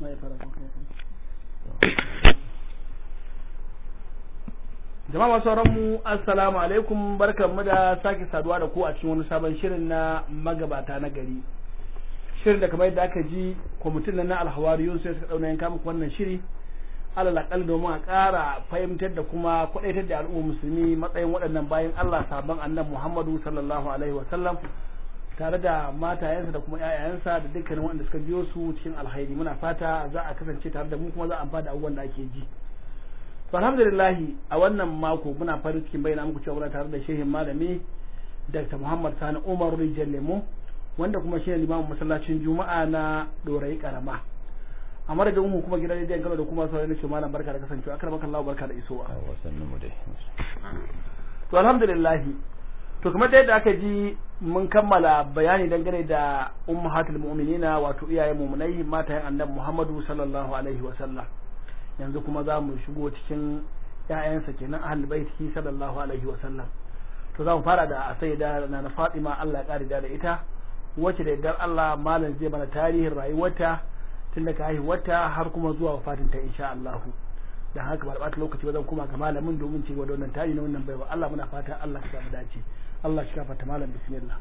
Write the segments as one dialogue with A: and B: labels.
A: jama'a masu mu assalamu alaikum barkanmu da sake saduwa da ku a cikin wani sabon shirin na magabata na gari shirin da kamar yadda aka ji kwamitin na alhawariyun sai suka dauna yanka muku wannan shiri alal akal domin a ƙara fahimtar da kuma kwadaitar da al'ummar musulmi matsayin waɗannan bayan Allah sabon annabi Muhammadu sallallahu alaihi wa sallam tare da matayensa da kuma ƴaƴayensa da dukkanin waɗanda suka biyo su cikin alhairi muna fata za a kasance tare da mu kuma za a amfana da abubuwan da ake ji to alhamdulillah a wannan mako muna farin cikin bayyana muku cewa muna tare da shehin malami Dr. Muhammad Sani Umar Rijal Lemo wanda kuma shi ne limamin masallacin Juma'a na Dorayi Karama a madadin mu kuma gidan rediyon Kano da kuma sauran nake malam barka da kasancewa akar maka Allah barka da isowa
B: wasannin mu dai
A: to alhamdulillah to kamar da yadda aka ji mun kammala bayani dangane da ummahatul mu'minina wato iyayen mu'minai matayen annabi Muhammadu sallallahu alaihi wa sallam yanzu kuma za mu shigo cikin ƴaƴansa kenan ahlul baiti sallallahu alaihi wa sallam to za mu fara da sayyida na Fatima Allah ya kare da ita wacce da yardar Allah malam zai mana tarihin rayuwarta tun daga haihuwarta har kuma zuwa wafatinta insha Allah dan haka ba ɓata lokaci ba zan kuma ga malamin domin ci gaba da wannan tarihi na wannan baiwa Allah muna fata Allah ka samu dace Allah shi kafa malam bismillah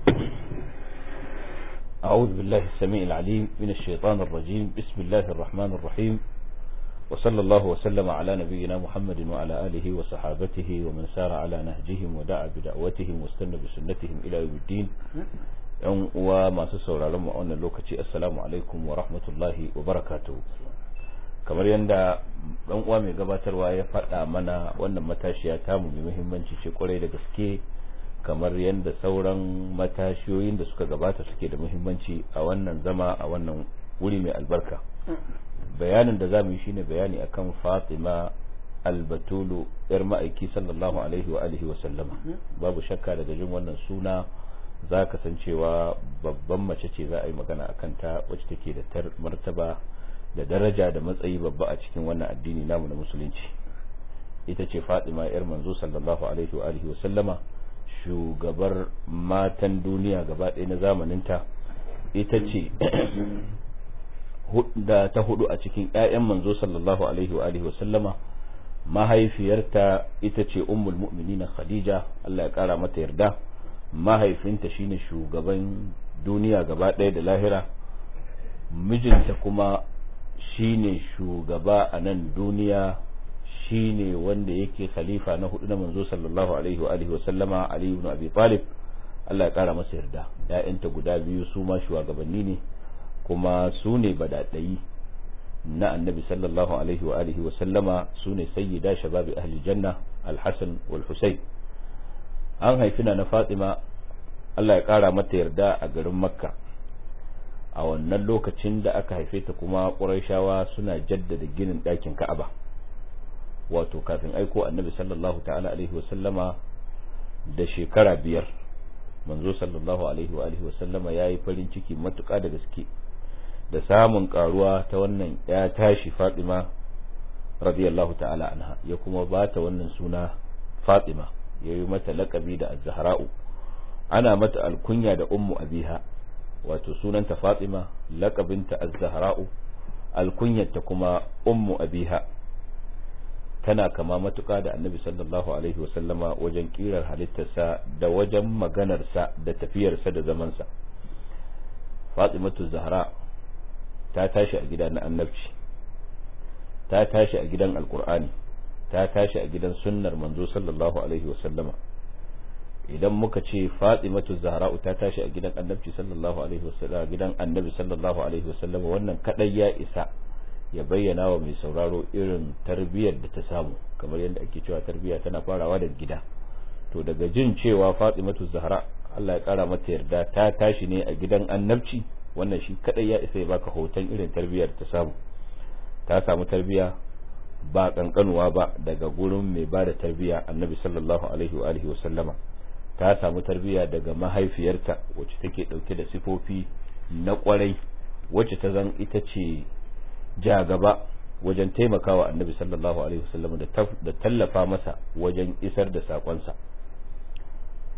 B: أعوذ بالله السميع العليم من الشيطان الرجيم بسم الله الرحمن الرحيم وصلى الله وسلم على نبينا محمد وعلى آله وصحابته ومن سار على نهجهم ودعا بدعوتهم واستنى بسنتهم إلى يوم الدين yan uwa masu sauraron mu a wannan lokaci assalamu alaikum wa rahmatullahi wa barakatuhu kamar yadda dan uwa mai gabatarwa ya faɗa mana wannan matashiya tamu mai muhimmanci ce kwarai da gaske kamar yadda sauran matashiyoyin da suka gabata suke da muhimmanci a wannan zama a wannan wuri mai albarka bayanin da zamu yi shine bayani akan Fatima albatulu yar ma'aiki sallallahu alaihi wa alihi wa sallama babu shakka daga jin wannan suna za ka san cewa babban mace ce za a yi magana a kanta wacce take da martaba da daraja da matsayi babba a cikin wannan addini namu na musulunci ita ce fatima yar manzo sallallahu alaihi wa alihi wa sallama shugabar matan duniya gaba ɗaya na zamaninta ita ce da ta hudu a cikin ƴaƴan manzo sallallahu alaihi wa alihi wa sallama mahaifiyarta ita ce ummul mu'minina khadija Allah ya kara mata yarda mahaifinta shine shugaban duniya gaba ɗaya da lahira mijinta kuma shine shugaba a nan duniya shine wanda yake khalifa na hudu na manzo sallallahu alaihi wa alihi wa sallama ali ibn abi talib Allah ya kara masa yarda ƴaƴanta guda biyu su ma shugabanni ne kuma su ne badadayi na annabi sallallahu alaihi wa alihi wa sallama su ne sayyida shababi ahli janna al-hasan wal husayn an haifi na fatima Allah ya ƙara mata yarda a garin makka a wannan lokacin da aka haife ta kuma ƙurayshawa suna jaddada ginin ɗakin ka'aba wato kafin aiko annabi sallallahu ta'ala alaihi wasallama da shekara biyar manzo sallallahu alaihi wa alihi wasallama ya yi farin ciki matuƙa da gaske da samun ƙaruwa ta wannan ya tashi fatima radiyallahu ta'ala anha ya kuma ba ta wannan suna fatima ya yi mata laƙabi da az-zahra'u ana mata alkunya da ummu abiha wato sunanta fatima laƙabinta az-zahra'u alkunyarta kuma ummu abiha tana kama matuƙa da annabi sallallahu alaihi wasallama wajen ƙirar halittarsa da wajen maganarsa da tafiyarsa da zamansa fatimatu zahra ta tashi a gida na annabci ta tashi a gidan alkur'ani ta tashi a gidan sunnar manzo sallallahu alaihi wasallama idan muka ce fatimatu zahra'u ta tashi a gidan annabci sallallahu alaihi wasallama gidan annabi sallallahu alaihi wasallama wannan kadai ya isa ya bayyana wa mai sauraro irin tarbiyyar da ta samu kamar yadda ake cewa tarbiyya tana farawa da gida to daga jin cewa fatimatu zahra Allah ya kara mata yarda ta tashi ne a gidan annabci wannan shi kadai ya isa ya baka hoton irin tarbiyyar da ta samu ta samu tarbiyya ba kankanuwa ba daga gurin mai ba da tarbiyya annabi sallallahu alaihi wa alihi wa sallama ta samu tarbiyya daga mahaifiyarta wacce take dauke da sifofi na kwarai wacce ta zan ita ce ja gaba wajen taimakawa annabi sallallahu alaihi wasallam da tallafa masa wajen isar da sakonsa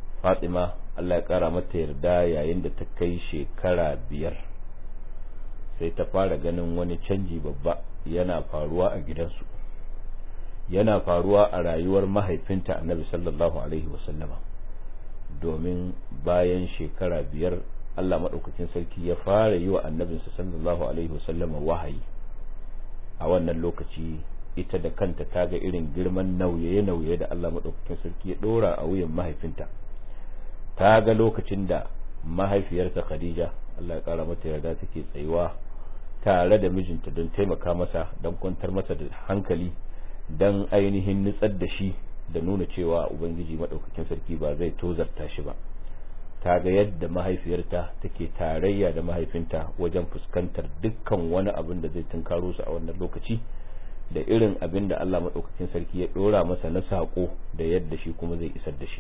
B: fatima Allah ya kara mata yarda yayin da ta kai shekara biyar sai ta fara ganin wani canji babba yana faruwa a gidansu yana faruwa a rayuwar mahaifinta annabi sallallahu alaihi wasallama domin bayan shekara biyar Allah maɗaukakin sarki ya fara yi wa annabinsa sallallahu alaihi wasallama wahayi a wannan lokaci ita da kanta ta ga irin girman nauye-nauye da Allah maɗaukakin sarki ya ɗora a wuyan mahaifinta ta ga lokacin da mahaifiyarta Khadija Allah ya ƙara mata yarda take tsayuwa tare da mijinta don taimaka masa don kwantar masa da hankali don ainihin nutsar da shi da nuna cewa ubangiji maɗaukakin sarki ba zai tozarta shi ba ta ga yadda mahaifiyarta take tarayya da mahaifinta wajen fuskantar dukkan wani abin da zai tunkaro su a wannan lokaci da irin abin da Allah maɗaukakin sarki ya ɗora masa na saƙo da yadda shi kuma zai isar da shi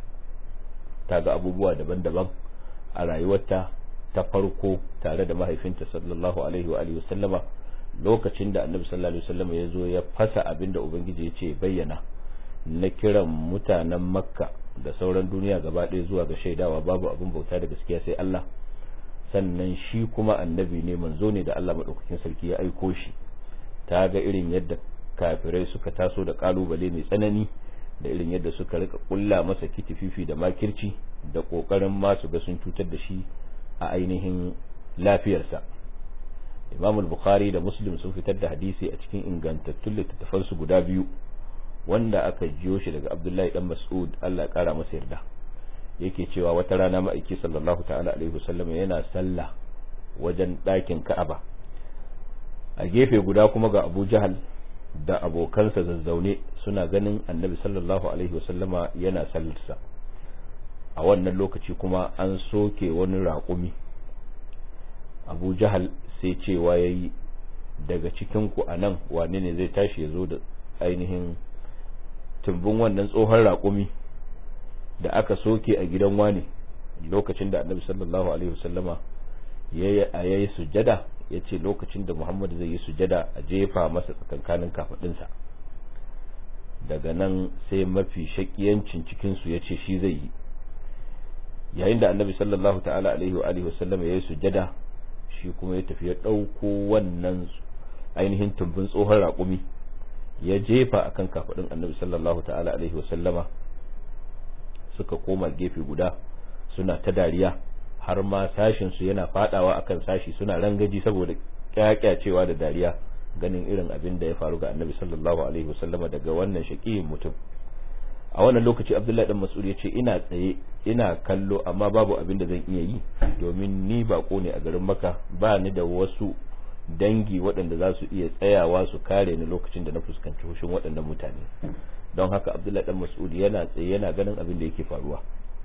B: ta ga abubuwa daban-daban a rayuwarta ta farko tare da mahaifinta sallallahu alaihi wa alihi wasallama lokacin da annabi sallallahu alaihi wasallama ya zo ya fasa abin da ubangiji ya ce bayyana na kiran mutanen makka da sauran duniya gaba ɗaya zuwa ga shaidawa babu abin bauta da gaskiya sai Allah sannan shi kuma annabi ne manzo ne da Allah maɗaukakin sarki ya aiko shi ta ga irin yadda kafirai suka taso da kalubale mai tsanani da irin yadda suka rika kulla masa kitififi da makirci da kokarin ma su ga sun cutar da shi a ainihin lafiyarsa Imam al-Bukhari da Muslim sun fitar da hadisi a cikin ingantattun littattafansu guda biyu wanda aka jiyo shi daga Abdullahi dan Mas'ud Allah ya kara masa yarda yake cewa wata rana ma'aiki sallallahu ta'ala alaihi wasallam yana sallah wajen ɗakin Ka'aba a gefe guda kuma ga Abu Jahal da abokansa zazzaune suna ganin Annabi sallallahu alaihi wasallama yana sallarsa a wannan lokaci kuma an soke wani raƙumi Abu Jahal sai cewa yayi daga cikin ku anan wane ne zai tashi ya zo da ainihin tumbin wannan tsohon raƙumi da aka soke a gidan wani lokacin da annabi sallallahu alaihi wasallama ya yi sujada ya ce lokacin da muhammad zai yi sujada a jefa masa tsakankanin kafaɗinsa daga nan sai mafi shakiyancin cikinsu ya ce shi zai yi yayin da annabi sallallahu ta'ala alaihi wa alihi wasallama ya yi sujada shi kuma ya tafi ya ɗauko wannan ainihin tumbin tsohon raƙumi ya jefa akan kafadin annabi sallallahu ta'ala alaihi wasallama suka koma gefe guda suna ta dariya har ma sashin su yana fadawa akan sashi suna rangaji saboda kyakyacewa da dariya ganin irin abin da ya faru ga annabi sallallahu alaihi wasallama daga wannan shaqiyin mutum a wannan lokaci abdullahi dan mas'ud ya ce ina tsaye ina kallo amma babu abin da zan iya yi domin ni bako ne a garin maka ba ni da wasu dangi waɗanda za su iya tsayawa su kare ni lokacin da na fuskanci hushin waɗannan mutane don haka abdullahi dan mas'ud yana tsaye yana ganin abin da yake faruwa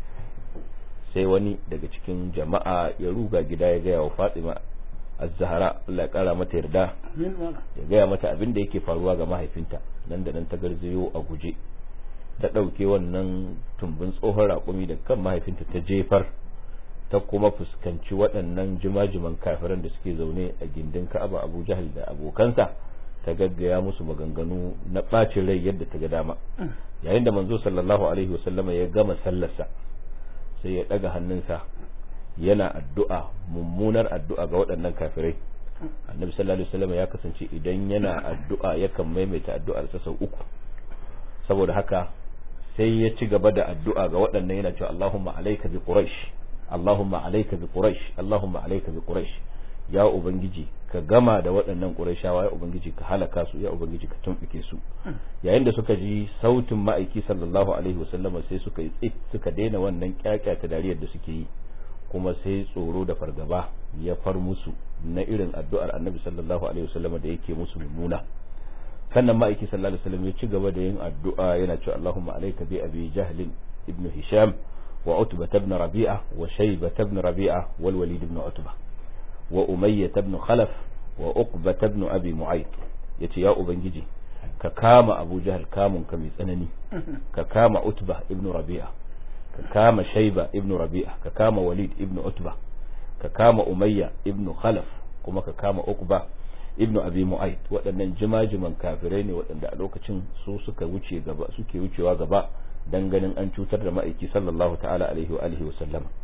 B: sai wani daga cikin jama'a ya ruga gida ya gaya wa fatima az-zahra Allah ya kara mata yarda ya gaya mata abin da yake faruwa ga mahaifinta nan da nan ta garzayo a guje ta ɗauke wannan tumbin tsohon raƙumi da kan mahaifinta ta jefar ta kuma fuskanci waɗannan jimajiman kafiran da suke zaune a gindin ka'aba abu jahal da abokansa ta gaggaya musu maganganu na ɓacin rai yadda ta ga dama yayin da manzo sallallahu alaihi wasallama ya gama sallarsa sai ya ɗaga hannunsa yana addu'a mummunar addu'a ga waɗannan kafirai annabi sallallahu alaihi wasallama ya kasance idan yana addu'a yakan maimaita addu'ar sa sau uku saboda haka sai ya ci gaba da addu'a ga waɗannan yana cewa Allahumma alayka bi quraish Allahumma alayka bi Quraysh Allahumma alayka bi Quraysh ya ubangiji ka gama da waɗannan Qurayshawa ya ubangiji ka halaka su ya ubangiji ka tumbuke su yayin da suka ji sautin ma'aiki sallallahu alaihi wasallam sai suka yi tsit suka daina wannan kyakyata dariyar da suke yi kuma sai tsoro da fargaba ya far musu na irin addu'ar Annabi sallallahu alaihi wasallam da yake musu mummuna sannan ma'aiki sallallahu alaihi wasallam ya ci gaba da yin addu'a yana cewa Allahumma alayka bi abi jahl ibn hisham وعتبة بن ربيعة وشيبة بن ربيعة والوليد بن عتبة وأمية بن خلف وأقبة بن أبي معيط يتي يا أبنجي ككام أبو جهل كام كمي سنني ككام عتبة ابن ربيعة ككام شيبة ابن ربيعة ككام وليد ابن عتبة ككام أمية ابن خلف كما ككام أقبة ibnu abi mu'ayt waɗannan jima-jiman kafirai ne waɗanda a lokacin su suka wuce gaba suke wucewa gaba dan ganin an cutar da ma'aiki sallallahu ta'ala alaihi wa alihi wa sallama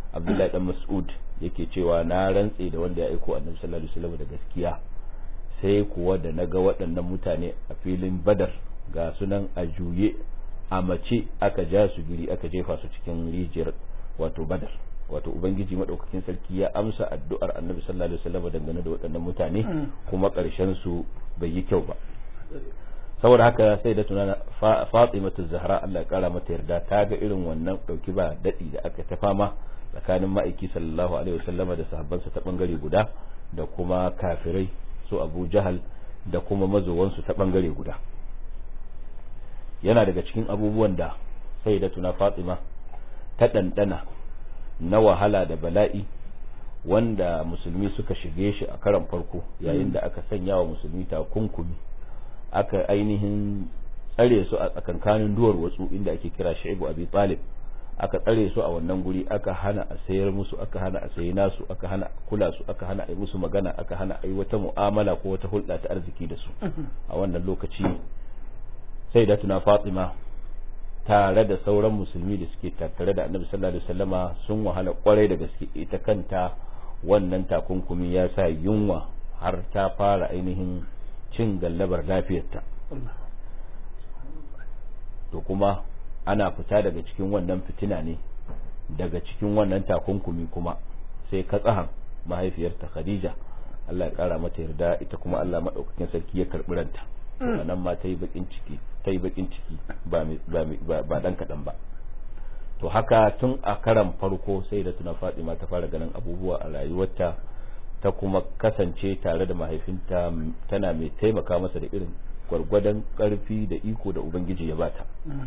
B: Abdullahi dan Mas'ud yake cewa na rantse da wanda ya aiko Annabi sallallahu alaihi wasallam da gaskiya sai kuwa da naga waɗannan mutane a filin Badar ga sunan a juye a mace aka ja su giri aka jefa su cikin rijiyar wato Badar wato ubangiji madaukakin sarki ya amsa addu'ar Annabi sallallahu alaihi wasallam dangane da waɗannan mutane kuma ƙarshen su bai yi kyau ba saboda haka sai da tunana Fatimatu Zahra Allah ya kara mata yarda ta ga irin wannan dauki ba dadi da aka ta fama tsakanin ma'aiki sallallahu alaihi wasallama da sahabbansa ta bangare guda da kuma kafirai su Abu Jahal da kuma mazowansu ta bangare guda yana daga cikin abubuwan da sai da tuna Fatima ta dandana na wahala da bala'i wanda musulmi suka shige shi a karan farko yayin da aka sanya wa musulmi takunkumi aka ainihin tsare su a tsakankanin duwar watsu inda ake kira shaibu abi talib aka tsare su a wannan guri aka hana a sayar musu aka hana a sayi nasu aka hana kula su aka hana a yi musu magana aka hana a yi wata mu'amala ko wata hulɗa ta arziki da su a wannan lokaci sai da tuna fatima tare da sauran musulmi da suke tattare da annabi sallallahu alaihi wasallama sun wahala kwarai da gaske ita kanta wannan takunkumi ya sa yunwa har ta fara ainihin cin gallabar lafiyarta to kuma ana fita daga cikin wannan fitina ne daga cikin wannan takunkumi kuma sai katsahan mahaifiyarta khadija Allah ya kara mata yarda ita kuma Allah madaukakin sarki ya karbi ranta nan ma ta yi bakin ciki ta yi bakin ciki ba ba dan kadan ba to haka tun a karan farko sai da tuna Fatima ta fara ganin abubuwa a rayuwarta ta kuma kasance tare da mahaifinta tana mai taimaka masa da irin gwargwadon karfi da iko da ubangiji ya bata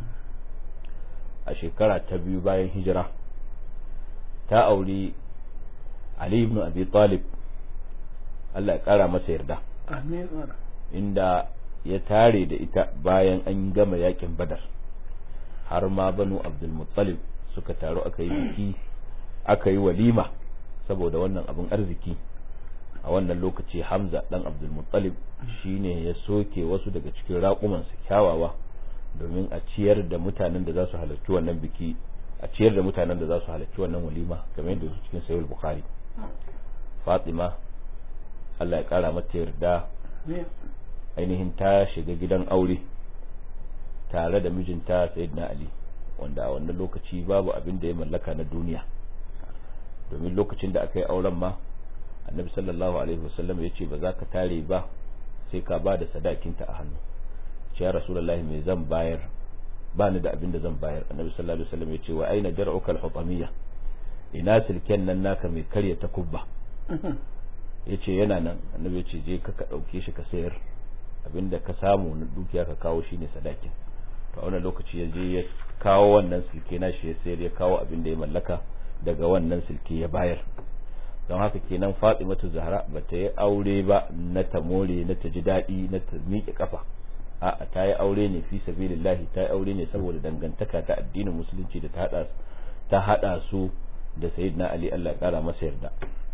B: a shekara ta biyu bayan hijira ta auri Ali ibn Abi Talib Allah ya kara masa yarda inda ya tare da ita bayan an gama yakin badar har ma banu Abdul Muttalib suka taru aka yi biki aka yi walima saboda wannan abin arziki a wannan lokaci Hamza dan Abdul Muttalib shine ya soke wasu daga cikin raƙumansa kyawawa domin a ciyar da mutanen da za su halarci wannan biki a ciyar da mutanen da za su halarci wannan walima kamar yadda su cikin sahih bukhari Fatima Allah ya kara mata yarda ainihin ta shiga gidan aure tare da mijinta Sayyidina Ali wanda a wannan lokaci babu abin da ya mallaka na duniya domin lokacin da aka yi auren ma annabi sallallahu alaihi wasallam ya ce ba za ka tare ba sai ka ba da sadakinta a hannu ce ya rasulullah me zan bayar ba ni da abin da zan bayar annabi sallallahu alaihi wasallam ya ce wa aina jar'uka al-hutamiyya ina silken nan naka mai karya ta kubba ya ce yana nan annabi ya ce je ka ka dauke shi ka sayar abinda ka samu na dukiya ka kawo shine sadakin to a wannan lokaci ya je ya kawo wannan silke na shi ya sayar ya kawo abin da ya mallaka daga wannan silke ya bayar don haka kenan Fatimatu Zahra bata yi aure ba na ta more na ta ji daɗi na ta miƙe kafa a'a ta yi aure ne fi sabilillahi ta yi aure ne saboda dangantaka ta addinin musulunci da ta hada ta hada su da sayyidina Ali Allah ya kara masa yarda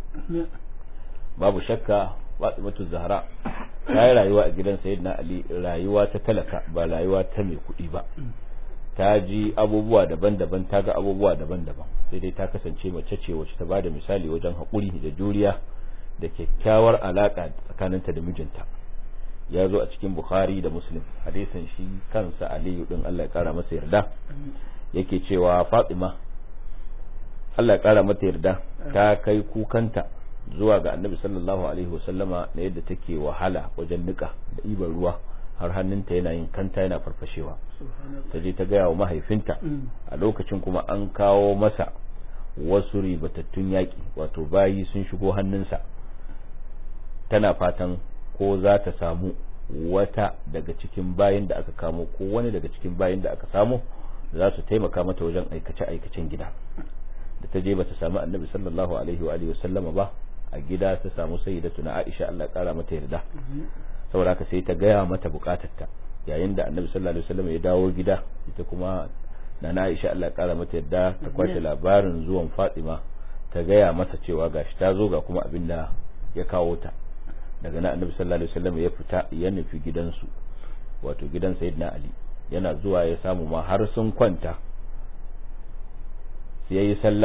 B: babu shakka Fatimatu Zahra ta yi rayuwa a gidan sayyidina Ali rayuwa ta talaka ba rayuwa ta mai kuɗi ba ta ji abubuwa daban-daban ta ga abubuwa daban-daban sai dai ta kasance mace ce wacce ta bada misali wajen haƙuri da juriya da kyakkyawar alaƙa tsakaninta da mijinta ya zo a cikin bukhari da muslim hadisin shi kansa aliyu din Allah ya kara masa yarda yake cewa fatima Allah ya kara mata yarda ta kai kukanta zuwa ga annabi sallallahu alaihi wasallama na yadda take wahala wajen nika da ibar ruwa har hannunta yana yin kanta yana farfashewa ta je ta gaya wa mahaifinta a lokacin kuma an kawo masa wasu ribatattun yaƙi wato bayi sun shigo hannunsa tana fatan ko za ta samu wata daga cikin bayin da aka kamo ko wani daga cikin bayin da aka samu za su taimaka mata wajen aikace-aikacen gida da ta je bata samu annabi sallallahu alaihi wa alihi wasallama ba a gida ta samu sayyidatu na Aisha Allah ya kara mata yarda saboda haka sai ta gaya mata bukatarta yayin da annabi sallallahu alaihi wasallam ya dawo gida ita kuma na Aisha Allah ya kara mata yarda ta kwace labarin zuwan Fatima ta gaya mata cewa gashi ta zo ga kuma abin da ya kawo ta daga nan annabi sallallahu alaihi wasallam ya fita ya nufi gidansu wato gidan sayyidina Ali yana zuwa ya samu ma har sun kwanta sai yayi sallama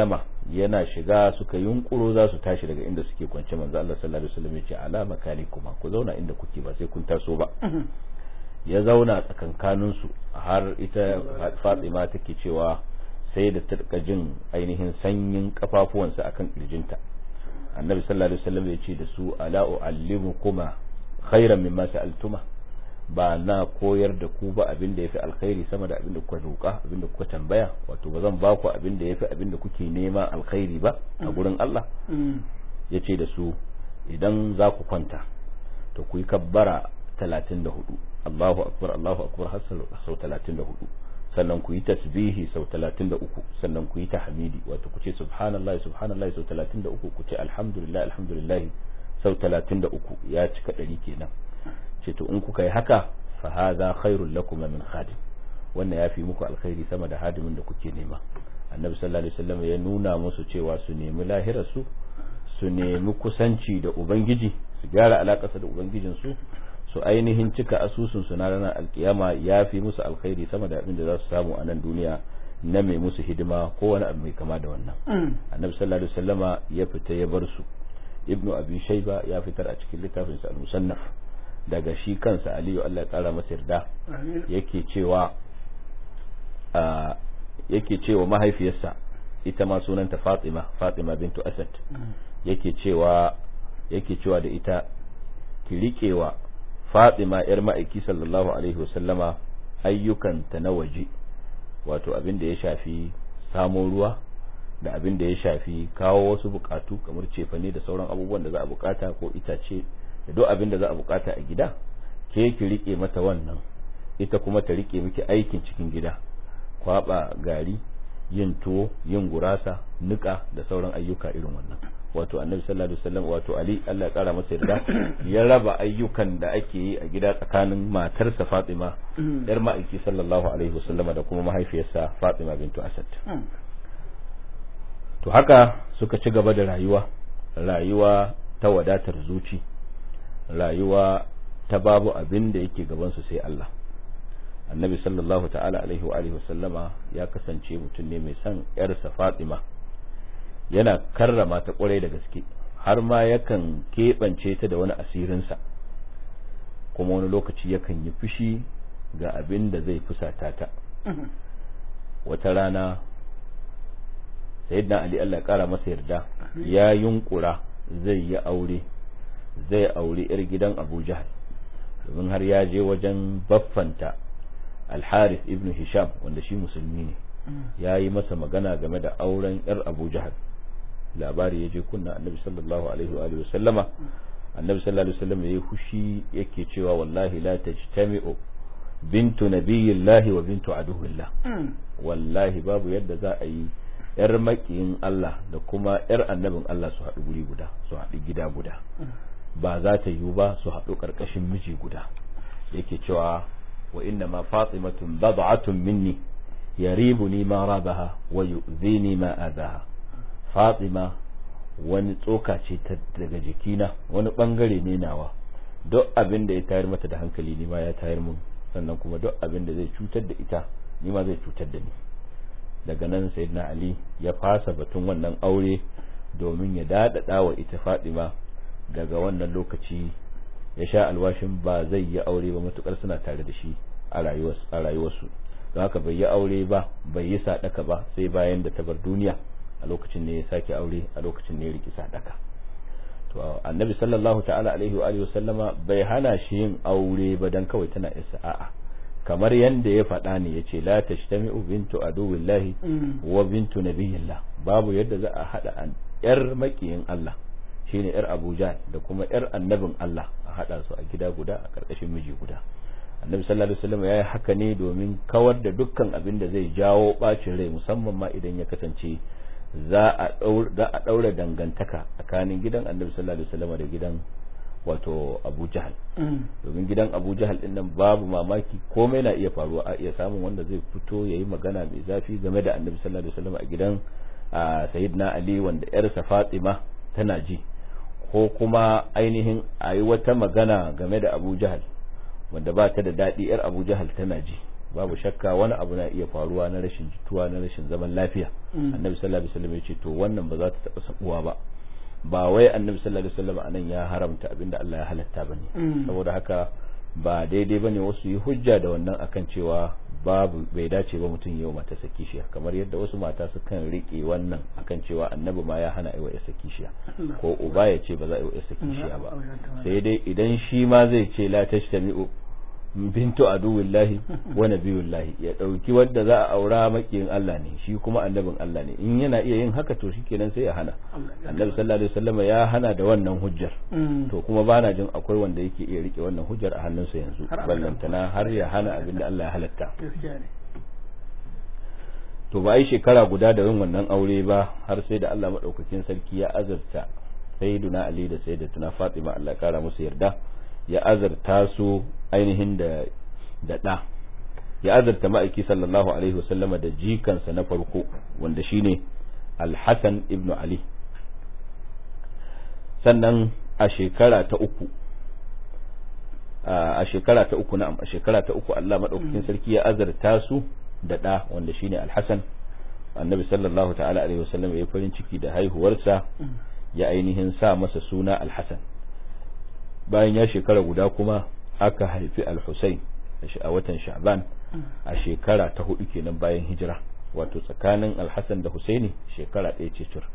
B: yana shiga suka yunkuro za su tashi daga inda suke kwance manzo Allah sallallahu alaihi wasallam ya ce ala makalikuma ku zauna inda kuke ba sai kun taso ba ya zauna tsakankanin su har ita Fatima take cewa sai da ta jin ainihin sanyin kafafuwansa akan kirjinta annabi sallallahu alaihi wasallam ya ce da su ala uallimukuma khairan mimma sa'altuma ba na koyar da ku ba abin da yafi alkhairi sama da abin da kuka roƙa abin da kuka tambaya wato ba zan ba ku abin da yafi abin da kuke nema alkhairi ba a gurin Allah yace da su idan za ku kwanta to ku yi kabbara 34 Allahu akbar Allahu akbar har sau 34 sannan ku yi tasbihi sau 33 sannan ku yi tahmidi wato ku ce subhanallahi subhanallahi sau 33 ku ce alhamdulillah alhamdulillah sau 33 ya cika ɗari kenan ce to in kuka yi haka fa hadha khairul lakum min khadim wannan yafi muku alkhairi sama da hadimin da kuke nema annabi sallallahu alaihi wasallam ya nuna musu cewa su nemi lahirar su su nemi kusanci da ubangiji su gyara alakarsa da ubangijin su su ainihin cika asusun su na ranar alkiyama yafi musu alkhairi sama da abin da za su samu a nan duniya na mai musu hidima ko wani abu mai kama da wannan annabi sallallahu alaihi wasallama ya fita ya bar su ibnu abi shayba ya fitar a cikin littafinsa al-musannaf daga shi kansa aliyu Allah ya kara masa yarda yake cewa yake cewa mahaifiyarsa ita ma sunanta Fatima Fatima bintu Asad yake cewa yake cewa da ita ki riƙewa Fatima yar ma'aiki sallallahu alaihi wasallama ayyukanta na waje wato abin da ya shafi samo ruwa da abin da ya shafi kawo wasu bukatu kamar cefane da sauran abubuwan da za a bukata ko itace da duk abin da za a bukata a gida ke ki rike mata wannan ita kuma ta rike miki aikin cikin gida kwaba gari yin tuwo yin gurasa nika da sauran ayyuka irin wannan wato annabi sallallahu alaihi wasallam wato ali Allah ya kara masa yarda ya raba ayyukan da ake yi a gida tsakanin matarsa Fatima yar ma'aiki sallallahu alaihi wasallama da kuma mahaifiyarsa Fatima bintu Asad to haka suka ci gaba da rayuwa rayuwa ta wadatar zuci rayuwa ta babu abin da yake gabansu sai Allah annabi sallallahu ta'ala alaihi wa alihi wasallama ya kasance mutum ne mai son yarsa Fatima yana karrama ta kwarai da gaske har ma yakan keɓance ta da wani asirinsa kuma wani lokaci yakan yi fushi ga abin da zai fusata ta wata rana sayyidina ali Allah ya kara masa yarda ya yunkura zai yi aure zai aure yar gidan Abu Jahal domin har ya je wajen baffanta Al-Harith ibn Hisham wanda shi musulmi ne ya yi masa magana game da auren yar Abu Jahal labari ya je kunna Annabi sallallahu alaihi wa alihi wasallama Annabi sallallahu alaihi wasallam yayi hushi yake cewa wallahi la tajtami'u bintu nabiyillahi wa bintu aduwillah wallahi babu yadda za a yi yar makiyin Allah da kuma yar annabin Allah su haɗu guri guda su haɗu gida guda ba za ta yiwu ba su haɗu ƙarƙashin miji guda yake cewa wa inna ma fatimatun bad'atun minni yaribuni ma rabaha wa yu'zini ma azaha fatima wani tsoka ce ta daga jikina wani bangare ne nawa duk abin da ya tayar mata da hankali ni ma ya tayar mun sannan kuma duk abin da zai cutar da ita ni ma zai cutar da ni daga nan sayyidina ali ya fasa batun wannan aure domin ya dadada wa ita Fatima daga wannan lokaci ya sha alwashin ba zai yi aure ba matukar suna tare da shi a rayuwarsu don haka bai yi aure ba bai yi sadaka ba sai bayan da ta bar duniya a lokacin ne ya sake aure a lokacin ne ya riki sadaka to annabi sallallahu ta'ala alaihi wa sallama bai hana shi yin aure ba dan kawai tana isa a'a kamar yanda ya faɗa ne ya ce la tashtami'u bintu aduwillahi wa bintu nabiyillah babu yadda za a haɗa an yar makiyin Allah shine yar Abuja da kuma yar annabin Allah a haɗa su a gida guda a ƙarƙashin miji guda annabi sallallahu alaihi wasallam ya yi haka ne domin kawar da dukkan abin da zai jawo bacin rai musamman ma idan ya kasance za a ɗaura dangantaka tsakanin gidan annabi sallallahu alaihi wasallam da gidan wato abu jahal domin gidan abu jahal din nan babu mamaki komai na iya faruwa a iya samun wanda zai fito ya yi magana mai zafi game da annabi sallallahu alaihi wasallam a gidan sayyidina ali wanda yarsa fatima tana ji ko kuma ainihin a yi wata magana game da abu jahal wanda ba ta da daɗi yar abu jahal tana ji babu shakka wani abu na iya faruwa na rashin jituwa na rashin zaman lafiya annabi sallallahu alaihi wasallam ya ce to wannan ba za ta taba sabuwa ba ba wai annabi sallallahu alaihi wasallam anan ya haramta abinda Allah ya halatta bane saboda haka ba daidai bane wasu yi hujja da wannan akan cewa babu bai dace ba mutum yau mata sakishiya kamar yadda wasu mata sukan rike wannan akan cewa annabi ma ya hana aiwa sakishiya ko uba ya ce ba za a yi sakishiya ba sai dai idan shi ma zai ce la tashtami'u bintu aduwillahi wa nabiyullahi ya dauki wanda za a aura makiyin Allah ne shi kuma annabin Allah ne in yana iya yin haka to shikenan sai ya hana annabi sallallahu alaihi wasallam ya hana da wannan hujjar to kuma bana jin akwai wanda yake iya rike wannan hujjar a hannunsa yanzu ballantana har ya hana abinda Allah ya halatta to ba ai shekara guda da yin wannan aure ba har sai da Allah madaukakin sarki ya azarta sayyiduna Ali da sayyidatuna Fatima Allah ya kara musu yarda ya azarta su ainihin da da ɗa ya azarta ma'aiki sallallahu alaihi wasallama da jikansa na farko wanda shine al-Hasan ibn Ali sannan a shekara ta uku a shekara ta uku na'am a shekara ta uku Allah madaukakin sarki ya azarta su da ɗa wanda shine al-Hasan annabi sallallahu ta'ala alaihi wasallam ya farin ciki da haihuwarsa ya ainihin sa masa suna al-Hasan bayan ya shekara guda kuma aka haifi al-Husayn a watan Sha'ban a shekara ta hudu kenan bayan hijira wato tsakanin al-Hasan da Husaini shekara ɗaya ce cur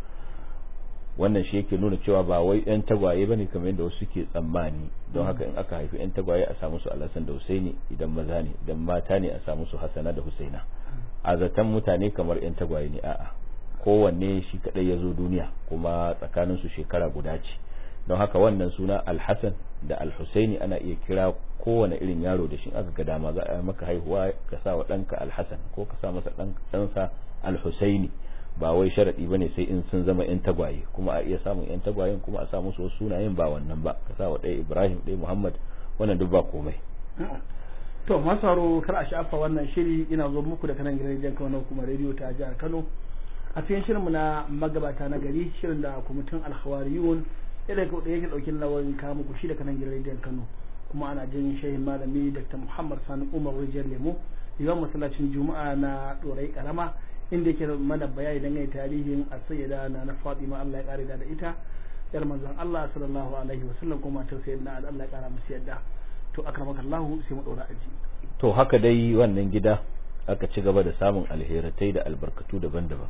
B: wannan shi yake nuna cewa ba wai yan tagwaye bane kamar yadda wasu suke tsammani don haka in aka haifi yan tagwaye a samu su al-Hasan da Husaini idan maza ne idan mata ne a samu su Hassana da Husaina a zaton mutane kamar yan tagwaye ne a'a kowanne shi kadai ya zo duniya kuma tsakanin su shekara guda ce don haka wannan suna alhassan da alhusaini ana iya kira kowane irin yaro da shi aka ga dama za a maka haihuwa ka sa wa ɗanka alhassan ko ka sa masa ɗansa alhusaini ba wai sharaɗi ba ne sai in sun zama yan tagwaye kuma a iya samun yan tagwayen kuma a samu su sunayen ba wannan ba ka sa wa ɗaya ibrahim ɗaya muhammad wannan duk ba komai
A: to masu haro kar a shafa wannan shiri ina zo muku da kanan gidan rediyon kano kuma rediyo ta jihar kano a cikin shirinmu na magabata na gari shirin da kwamitin alhawariyun yadda da yake daukin lawan kawo muku shi da kanan gidan rediyon Kano kuma ana jin shehin malami Dr. Muhammad Sani Umar Rijiyar Lemo yawan masallacin Juma'a na Dorai Karama inda yake mana bayani dangane tarihin as-sayyida na na Fatima Allah ya kare da ita yar manzon Allah sallallahu alaihi wasallam kuma ta sayyidina Allah ya kara musu yadda to akramakallahu sai mu dora aji
B: to haka dai wannan gida aka ci gaba da samun alheratai da albarkatu daban-daban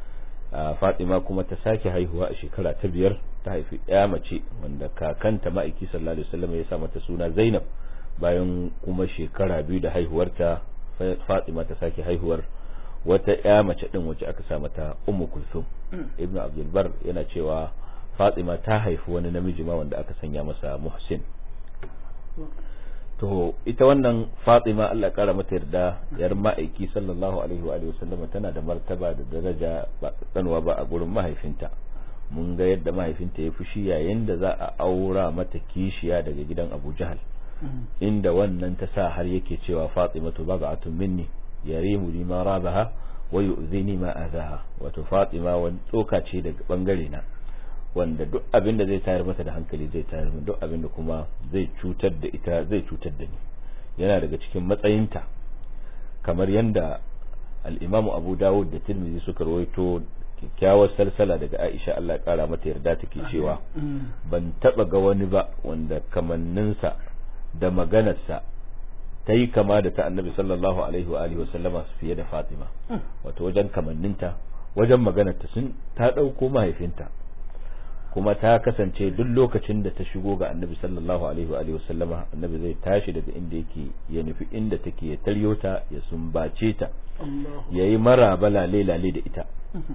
B: Fatima kuma ta sake haihuwa a shekara ta biyar ta haifi ya mace wanda kakanta ma'aiki sallallahu alaihi wasallam ya sa mata suna Zainab bayan kuma shekara biyu da haihuwarta Fatima ta sake haihuwar wata ya mace din wacce aka sa mata Ummu Kulthum Ibn Abdul Bar yana cewa Fatima ta haifi wani namiji ma wanda aka sanya masa Muhsin to ita wannan Fatima Allah kara mata yarda yar ma'aiki sallallahu alaihi wa sallam tana da martaba da daraja ba tsanwa ba a gurin mahaifinta mun ga yadda mahaifinta ya fushi yayin da za a aura mata kishiya daga gidan Abu Jahal inda wannan ta sa har yake cewa Fatima to baba'atun minni yarimu li ma rabaha wa yu'zini ma azaha wato Fatima wani tsoka ce daga bangare na wanda duk abin da zai tayar mata da hankali zai tayar min duk abin da kuma zai cutar da ita zai cutar da ni yana daga cikin matsayinta kamar yadda al-Imam Abu Dawud da Tirmidhi suka rawaito kyakkyawar salsala daga Aisha Allah kara mata yarda take cewa ban taba ga wani ba wanda kamanninsa da maganarsa ta yi kama da ta annabi sallallahu alaihi wa alihi wasallama fiye da Fatima wato wajen kamanninta wajen maganarta sun ta dauko mahaifinta kuma ta kasance duk lokacin da ta shigo ga annabi sallallahu alaihi wa alihi wasallama annabi zai tashi daga inda yake ya nufi inda take ya taryo ta ya sumbace ta yayi maraba lale lale da ita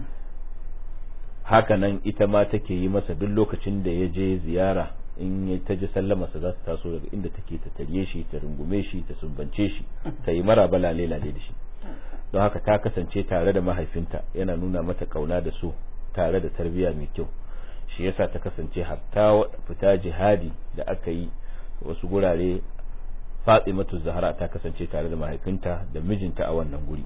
B: haka nan ita ma take yi masa duk lokacin da ya je ziyara in ya ta ji sallamarsa za su taso daga inda take ta tarye shi ta rungume shi ta sumbance shi ta yi maraba lale lale da shi don haka ta kasance tare da mahaifinta yana nuna mata kauna da su tare da tarbiyya mai kyau shi yasa ta kasance hatta fita jihadi da aka yi wasu gurare Fatimatu Zahra ta kasance tare da mahaifinta da mijinta a wannan guri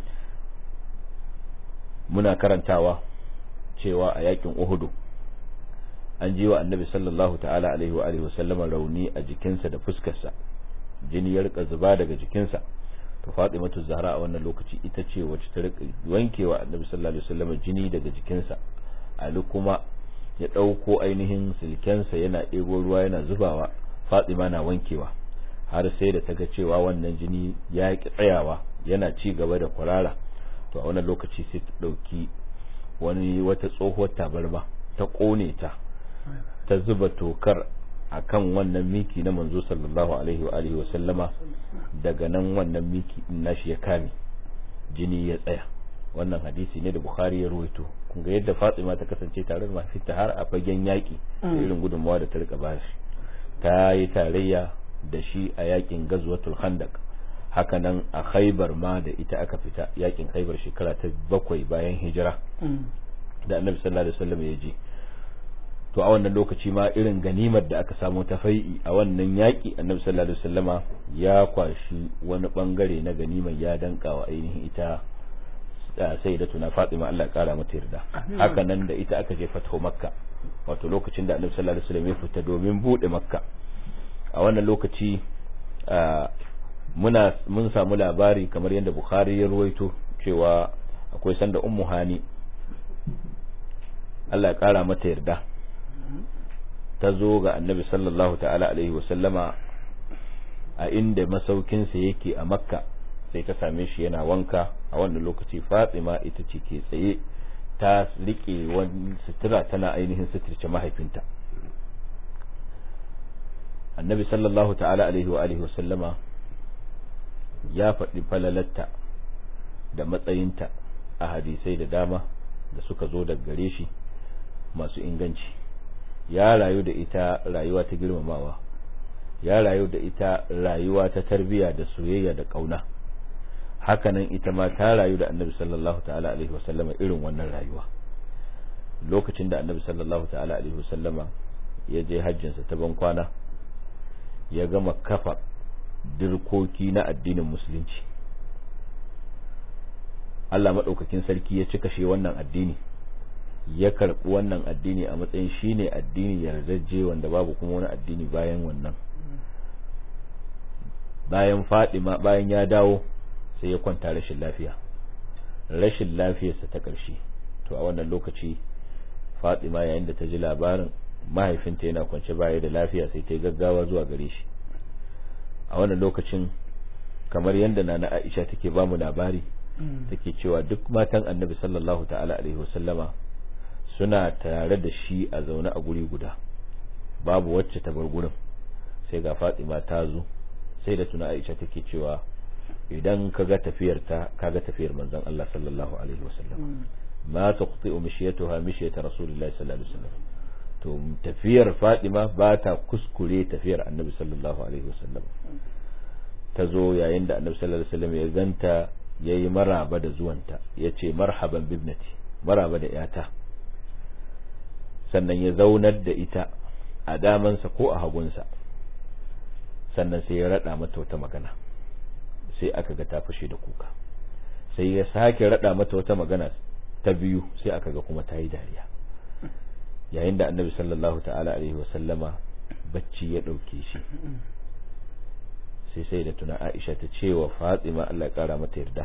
B: muna karantawa cewa a yakin Uhudu an ji wa Annabi sallallahu ta'ala alaihi wa alihi wasallama rauni a jikinsa da fuskarsa jini ya rika zuba daga jikinsa to Fatimatu Zahra a wannan lokaci ita ce wacce ta rika wankewa Annabi sallallahu alaihi wasallam jini daga jikinsa Ali kuma ya ɗauko ainihin silkensa yana ɗebo ruwa yana zubawa Fatima na wankewa har sai da ta ga cewa wannan jini ya ki tsayawa yana ci gaba da kwarara to a wannan lokaci sai ta ɗauki wani wata tsohuwar tabarma ta ƙone ta ta zuba tokar akan wannan miki na manzo sallallahu alaihi wa alihi wa sallama daga nan wannan miki din nashi ya kame jini ya tsaya wannan hadisi ne da bukhari ya ruwaito kun ga yadda fatima ta kasance tare da mahaifinta har a fagen yaki irin gudunmawa da ta rika bashi ta yi tarayya da shi a yakin gazwatul khandaq haka nan a khaibar ma da ita aka fita yakin khaibar shekara ta bakwai bayan hijira da annabi sallallahu alaihi wasallam ya je to a wannan lokaci ma irin ganimar da aka samu ta fai'i a wannan yaƙi annabi sallallahu alaihi wasallama ya kwashi wani bangare na ganimar ya danka wa ainihin ita sai da tuna Fatima Allah ya kara mata yarda haka nan da ita aka je fatho makka wato lokacin da annabi sallallahu alaihi wasallam ya fita domin bude makka a wannan lokaci muna mun samu labari kamar yadda bukhari ya ruwaito cewa akwai sanda ummu hani Allah ya kara mata yarda ta zo ga annabi sallallahu ta'ala alaihi wasallama a inda masaukinsa yake a makka sai ta same shi yana wanka a wannan lokaci fatima ita ce ke tsaye ta rike wani sutura tana ainihin suturce mahaifinta annabi sallallahu ta'ala alaihi wa alihi wasallama ya faɗi falalatta da matsayinta a hadisai da dama da suka zo daga gare shi masu inganci ya rayu da ita rayuwa ta girmamawa ya rayu da ita rayuwa ta tarbiya da soyayya da kauna hakanan ita ma ta rayu da annabi sallallahu ta'ala alaihi wasallama irin wannan rayuwa lokacin da annabi sallallahu ta'ala alaihi wasallama ya je hajjinsa ta ban kwana ya gama kafa dirkoki na addinin musulunci Allah maɗaukakin sarki ya cika shi wannan addini ya karɓi wannan addini a matsayin shine addini yardajje wanda babu kuma wani addini bayan wannan bayan Fadima bayan ya dawo sai ya kwanta rashin lafiya rashin lafiyarsa ta ƙarshe to a wannan lokaci Fadima yayin da ta ji labarin mahaifinta yana kwance baya da lafiya sai ta yi gaggawa zuwa gare shi a wannan lokacin kamar yadda nana Aisha take ba mu labari take cewa duk matan Annabi sallallahu ta'ala alaihi wasallama suna tare da shi a zaune a guri guda babu wacce ta bar gurin sai ga Fatima ta zo sai da tuna Aisha take cewa idan kaga tafiyar ta kaga tafiyar manzon Allah sallallahu alaihi wasallam ma taqti'u mishiyatuha mishiyata rasulillahi sallallahu alaihi wasallam to tafiyar Fatima ba ta kuskure tafiyar Annabi sallallahu alaihi wasallam ta zo yayin da Annabi sallallahu alaihi wasallam ya ganta yayi maraba da zuwanta yace marhaban bibnati maraba da yata sannan ya zaunar da ita a damansa ko a hagunsa sannan sai ya rada mata wata magana sai aka ga ta fashe da kuka sai ya sake rada mata wata magana ta biyu sai aka ga kuma ta yi dariya yayin da annabi sallallahu ta'ala alaihi wasallama bacci ya ɗauke shi sai sai da tuna aisha ta ce wa fatima Allah ya kara mata yarda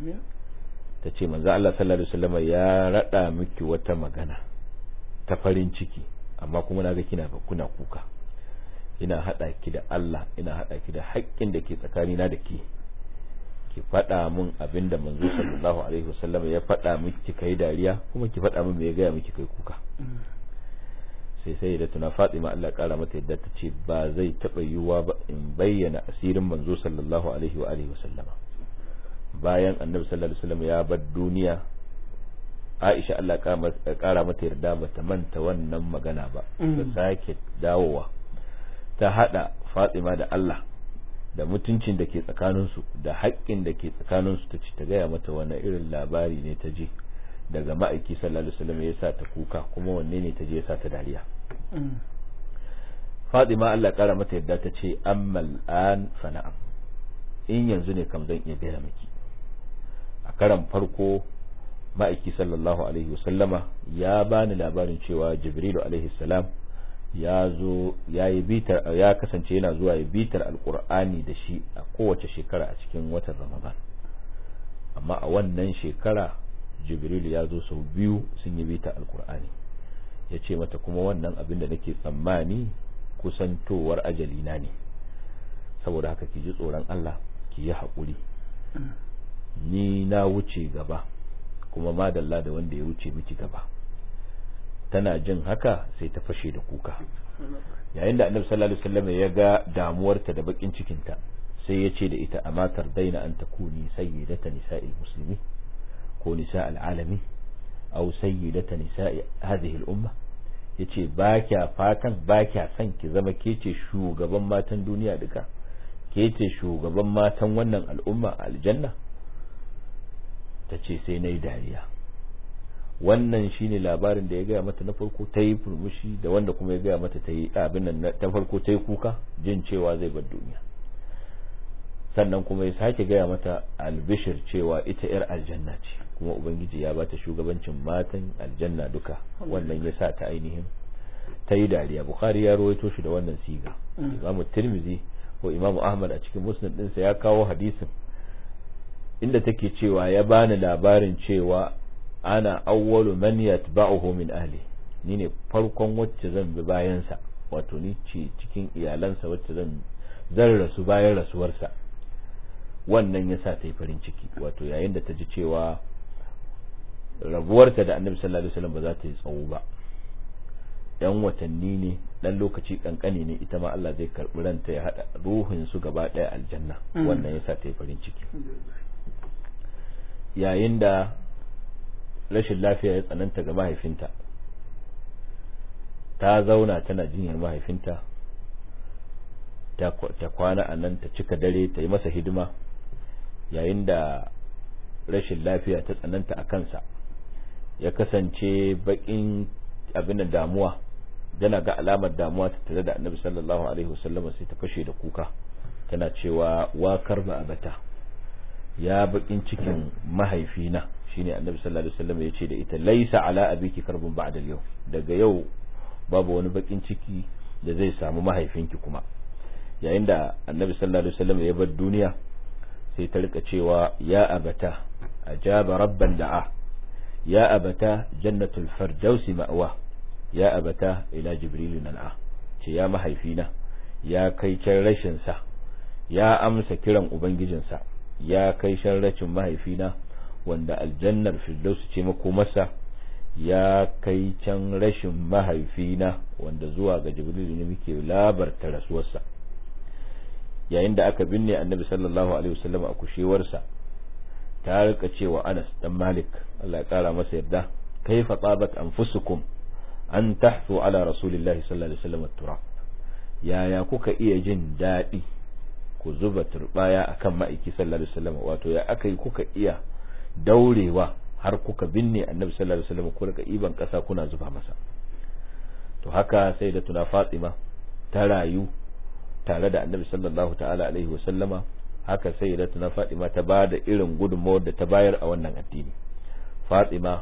B: ta ce manzo Allah sallallahu alaihi wasallama ya rada miki wata magana ta farin ciki amma kuma naga kina kuna kuka ina hada ki da Allah ina hada ki da haƙƙin da ke tsakanina da ke ki faɗa min abinda manzo sallallahu alaihi wasallam ya faɗa miki kai dariya kuma ki faɗa min me ya gaya miki kai kuka sai sai da tuna Fatima Allah kara mata yadda ta ce ba zai taɓa yiwuwa ba in bayyana asirin manzo sallallahu alaihi wa alihi wasallama bayan annabi sallallahu alaihi wasallam ya bar duniya Aisha Allah kara mata yarda ba ta manta wannan magana ba ta sake dawowa ta hada Fatima da Allah da mutuncin da ke tsakaninsu da haƙƙin da ke tsakaninsu ta ci ta gaya mata wani irin labari ne ta je daga ma'aiki sallallahu alaihi wasallam ya sa ta kuka kuma wanne ne ta je ya sa ta dariya Fatima Allah kara mata yadda ta ce ammal an fa na'am in yanzu ne kam zan iya gaya miki a karan farko ma'aiki sallallahu alaihi wasallama ya bani labarin cewa jibrilu alaihi salam ya zo ya yi bitar ya kasance yana zuwa ya bitar alkur'ani da shi a kowace shekara a cikin watan ramadan amma a wannan shekara jibril ya zo sau biyu sun yi bitar alkur'ani ya ce mata kuma wannan abin da nake tsammani kusantowar ajalina ne saboda haka ki ji tsoron Allah ki yi haƙuri ni na wuce gaba kuma madalla da wanda ya wuce miki gaba tana jin haka sai ta fashe da kuka yayin da annabi sallallahu alaihi wasallam ya ga damuwarta da bakin cikinta sai ya ce da ita amma tardaina an takuni sayyidata nisa'il muslimi ko nisa'il alami aw sayyidata nisa'i hadhihi al-umma yace ba kya fatan ba kya son ki zama ke ce shugaban matan duniya duka ke ce shugaban matan wannan al'umma aljanna ta ce sai na yi dariya wannan shine labarin da ya gaya mata na farko ta yi furmushi da wanda kuma ya gaya mata ta yi abin nan ta farko ta yi kuka jin cewa zai bar duniya sannan kuma ya sake gaya mata albishir cewa ita yar aljanna ce kuma ubangiji ya bata shugabancin matan aljanna duka wannan ya sa ta ainihin ta yi dariya bukhari ya rawaito shi da wannan siga imamu tirmizi ko imamu ahmad a cikin musnad ɗinsa ya kawo hadisin inda take cewa ya bani labarin cewa ana awwalu man yatba'uhu min ahli ni ne farkon wacce zan bi bayansa wato ni ce cikin iyalansa wacce zan zan rasu bayan rasuwarsa wannan ya sa ta yi farin ciki wato yayin da ta ji cewa rabuwarta da annabi sallallahu alaihi wasallam ba za ta yi tsawo ba yan watanni ne dan lokaci kankani ne ita ma Allah zai karbi ranta ya hada ruhin su gaba daya aljanna wannan ya sa ta yi farin ciki yayin da rashin lafiya ya tsananta ga mahaifinta ta zauna tana jinyar mahaifinta ta kwana a nan ta cika dare ta yi masa hidima yayin da rashin lafiya ta tsananta a kansa ya kasance bakin abin da damuwa yana ga alamar damuwa ta tare da annabi sallallahu alaihi wasallam sai ta fashe da kuka tana cewa wakar ba abata ya bakin cikin mahaifina shine annabi sallallahu alaihi wasallam ya ce da ita laisa ala abiki karbun ba'da yau daga yau babu wani bakin ciki da zai samu mahaifinki kuma yayin da annabi sallallahu alaihi wasallam ya bar duniya sai ta rika cewa ya abata ajaba rabban da'a ya abata jannatul firdausi ma'wa ya abata ila jibril nan'a ce ya mahaifina ya kai can rashin sa ya amsa kiran ubangijinsa ya kai shan rashin mahaifina wanda aljannar firdaus ce makomarsa ya kai can rashin mahaifina wanda zuwa ga jibril ne muke labarta rasuwarsa yayin da aka binne annabi sallallahu alaihi wasallam a kushewarsa ta rika cewa Anas dan Malik Allah ya kara masa yarda kaifa tabat anfusukum an tahfu ala rasulillahi sallallahu alaihi wasallam turab yaya kuka iya jin daɗi ku zuba turbaya akan ma'aiki sallallahu alaihi wasallam wato ya aka yi kuka iya daurewa har kuka binne annabi sallallahu alaihi wasallam ku rika iban kasa kuna zuba masa to haka sai da tuna Fatima ta rayu tare da annabi sallallahu ta'ala alaihi wasallama haka sai da tuna Fatima ta ba da irin gudunmawar da ta bayar a wannan addini Fatima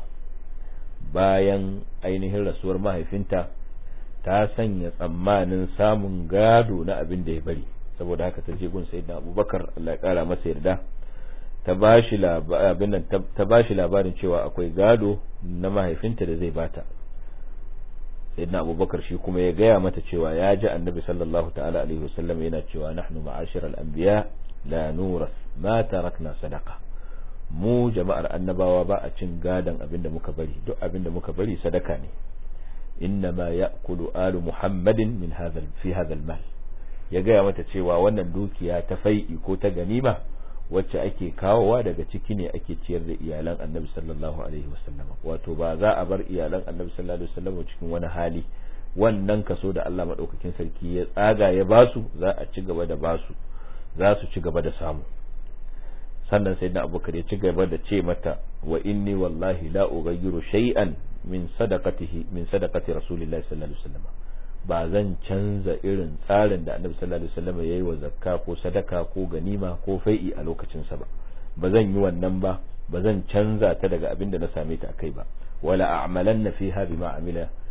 B: bayan ainihin rasuwar mahaifinta ta sanya tsammanin samun gado na abin da ya bari saboda haka ta je gun sayyidina Abubakar Allah ya kara masa yarda ta bashi abin nan ta bashi labarin cewa akwai gado na mahaifinta da zai bata sayyidina Abubakar shi kuma ya gaya mata cewa ya ji annabi sallallahu ta'ala alaihi wasallam yana cewa nahnu ma'ashiral anbiya la nuras ma tarakna sadaqa mu jama'ar annabawa ba a cin gadan abin da muka bari duk abin da muka bari sadaka ne innama ya'kulu alu muhammadin min hadha fi hadha al-mal ya gaya mata cewa wannan dukiya ta fai'i ko ta ganima wacce ake kawowa daga ciki ne ake ciyar da iyalan annabi sallallahu alaihi wasallam wato ba za a bar iyalan annabi sallallahu alaihi wasallam cikin wani hali wannan kaso da Allah madaukakin sarki ya tsaga ya basu za a ci gaba da basu za su ci gaba da samu sannan sayyidina abubakar ya ci gaba da ce mata wa inni wallahi la ughayyiru shay'an min sadaqatihi min sadaqati rasulillahi sallallahu alaihi wasallam ba zan canza irin tsarin da annabi sallallahu alaihi wasallam yayi wa zakka ko sadaka ko ganima ko fai'i a lokacin sa ba ba zan yi wannan ba ba zan canza ta daga abin da na same ta akai ba wala a'malanna fiha bima amila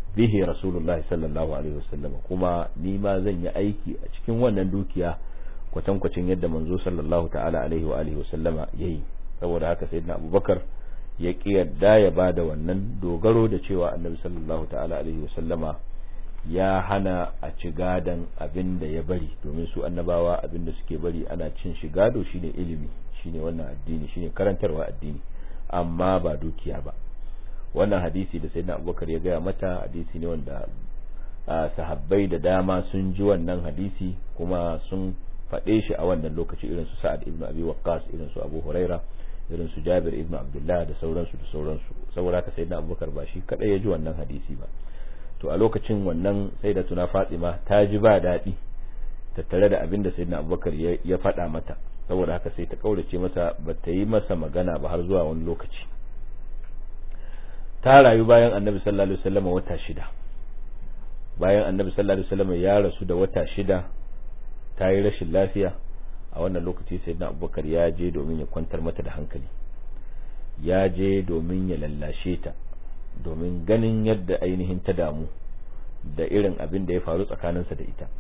B: bihi rasulullahi sallallahu alaihi wasallam kuma ni ma zan yi aiki a cikin wannan dukiya kwatankwacin yadda manzo sallallahu ta'ala alaihi wa alihi wasallama yayi saboda haka sayyidina abubakar ya ki yadda ya bada wannan dogaro da cewa annabi sallallahu ta'ala alaihi wasallama ya hana a ci gadon abin da ya bari domin su annabawa abin da suke bari ana cin shi gado shine ilimi shine wannan addini shine karantarwa addini amma ba dukiya ba wannan hadisi da sayyidina abubakar ya gaya mata hadisi ne wanda sahabbai da dama sun ji wannan hadisi kuma sun faɗe shi a wannan lokaci irin su sa'ad ibn abi waqqas irin su abu huraira irin su jabir ibn abdullah da sauransu da sauransu saboda haka sayyidina abubakar ba shi kadai ya ji wannan hadisi ba to a lokacin wannan sai da tuna fatima ta ji ba daɗi tattare da abin da sayyidina abubakar ya faɗa mata saboda haka sai ta kaurace masa ba ta yi masa magana ba har zuwa wani lokaci ta rayu bayan annabi sallallahu alaihi wasallam wata shida bayan annabi sallallahu alaihi wasallam ya rasu da wata shida ta yi rashin lafiya a wannan lokaci sayyidina abubakar ya je domin ya kwantar mata da hankali ya je domin ya lallashe ta domin ganin yadda ainihin ta damu da irin abin da ya faru tsakaninsa da ita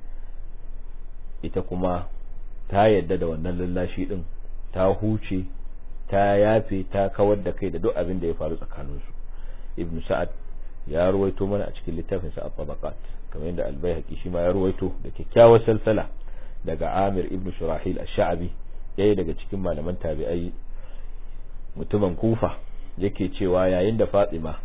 B: ita kuma ta yadda da wannan lallashi din ta huce ta yafe ta kawar da kai da duk abin da ya faru tsakaninsu ibnu sa'ad ya ruwaito mana a cikin littafin sa at-tabaqat kamar yadda al-baihaqi shi ma ya ruwaito da kyakkyawar salsala daga Amir ibnu Shurahil ash-Sha'bi yayi daga cikin malaman tabi'ai mutumin Kufa yake cewa yayin da Fatima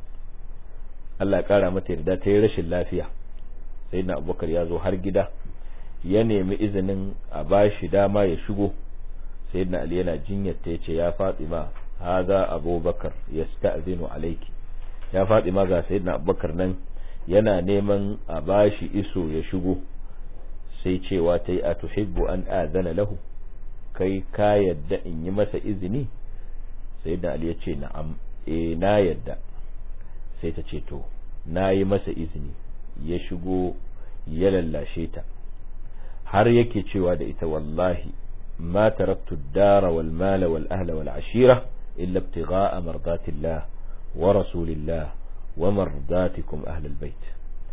B: Allah ya kara mata yarda ta yi rashin lafiya sayyidina Abubakar ya zo har gida ya nemi izinin a bashi dama ya shigo sayyidina Ali yana jinyar ta yace ya Fatima hadha Abubakar yasta'zinu alayki ya Fatima ga sayyidina Abubakar nan yana neman a bashi iso ya shigo sai cewa ta yi a tuhibbu an adana lahu kai ka yadda in yi masa izini sayyidina Ali ya ce na'am eh na yadda sai ta ce to na yi masa izini ya shigo ya lallashe ta har yake cewa da ita wallahi ما تركت الدار والمال والأهل والعشيرة إلا ابتغاء مرضات الله ورسول الله ومرضاتكم أهل البيت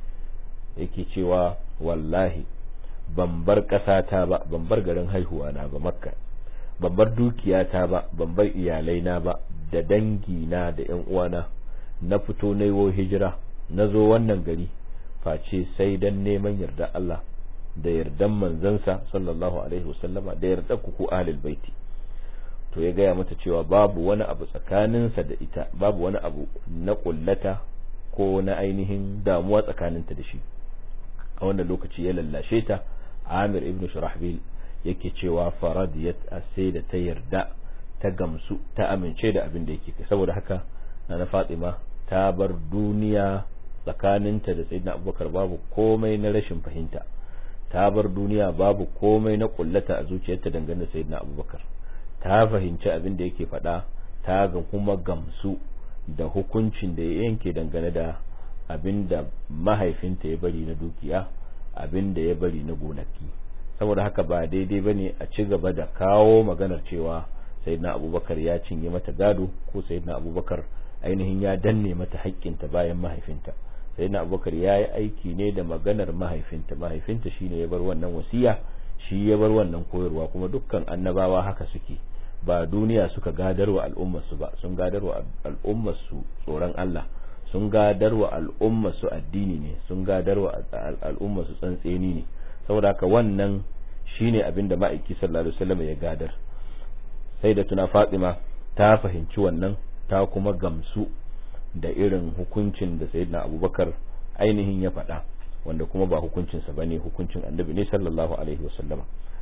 B: yake cewa wallahi ban bar ƙasata ba ban bar garin haihuwa na ba makka ban bar dukiyata ba ban bar iyalaina ba da dangina da ƴan uwana na fito na yiwo hijira na zo wannan gari face sai dan neman yarda Allah da yardan manzansa sallallahu alaihi wasallama da yarda ku ku ahlul baiti to ya gaya mata cewa babu wani abu tsakaninsa da ita babu wani abu na kullata ko na ainihin damuwa tsakaninta da shi a wannan lokaci ya lallashe ta Amir ibn Shurahbil yake cewa faradiyat sai da ta yarda ta gamsu ta amince da abin da yake saboda haka na Fatima ta bar duniya tsakaninta da Sayyidina Abubakar babu komai na rashin fahimta ta bar duniya babu komai na kullata a zuciyarta dangane da Sayyidina Abubakar ta fahimci abin da yake faɗa ta ga kuma gamsu da hukuncin da ya yanke dangane da abin da mahaifinta ya bari na dukiya abin da ya bari na gonaki saboda haka ba daidai bane a ci gaba da kawo maganar cewa sayyidina abubakar ya cinye mata gado ko sayyidina abubakar ainihin ya danne mata haƙƙinta bayan mahaifinta sayyidina abubakar ya yi aiki ne da maganar mahaifinta mahaifinta shine ya bar wannan wasiya shi ya bar wannan koyarwa kuma dukkan annabawa haka suke ba duniya suka gadarwa al'ummarsu ba sun gadarwa al'ummarsu tsoron Allah sun gadarwa al'ummarsu addini ne sun gadarwa al'ummarsu tsantseni ne saboda haka wannan shine abin da ma'aiki sallallahu alaihi wasallam ya gadar sai da tuna Fatima ta fahimci wannan ta kuma gamsu da irin hukuncin da sayyidina Abubakar ainihin ya faɗa wanda kuma ba hukuncinsa bane hukuncin annabi ne sallallahu alaihi wasallama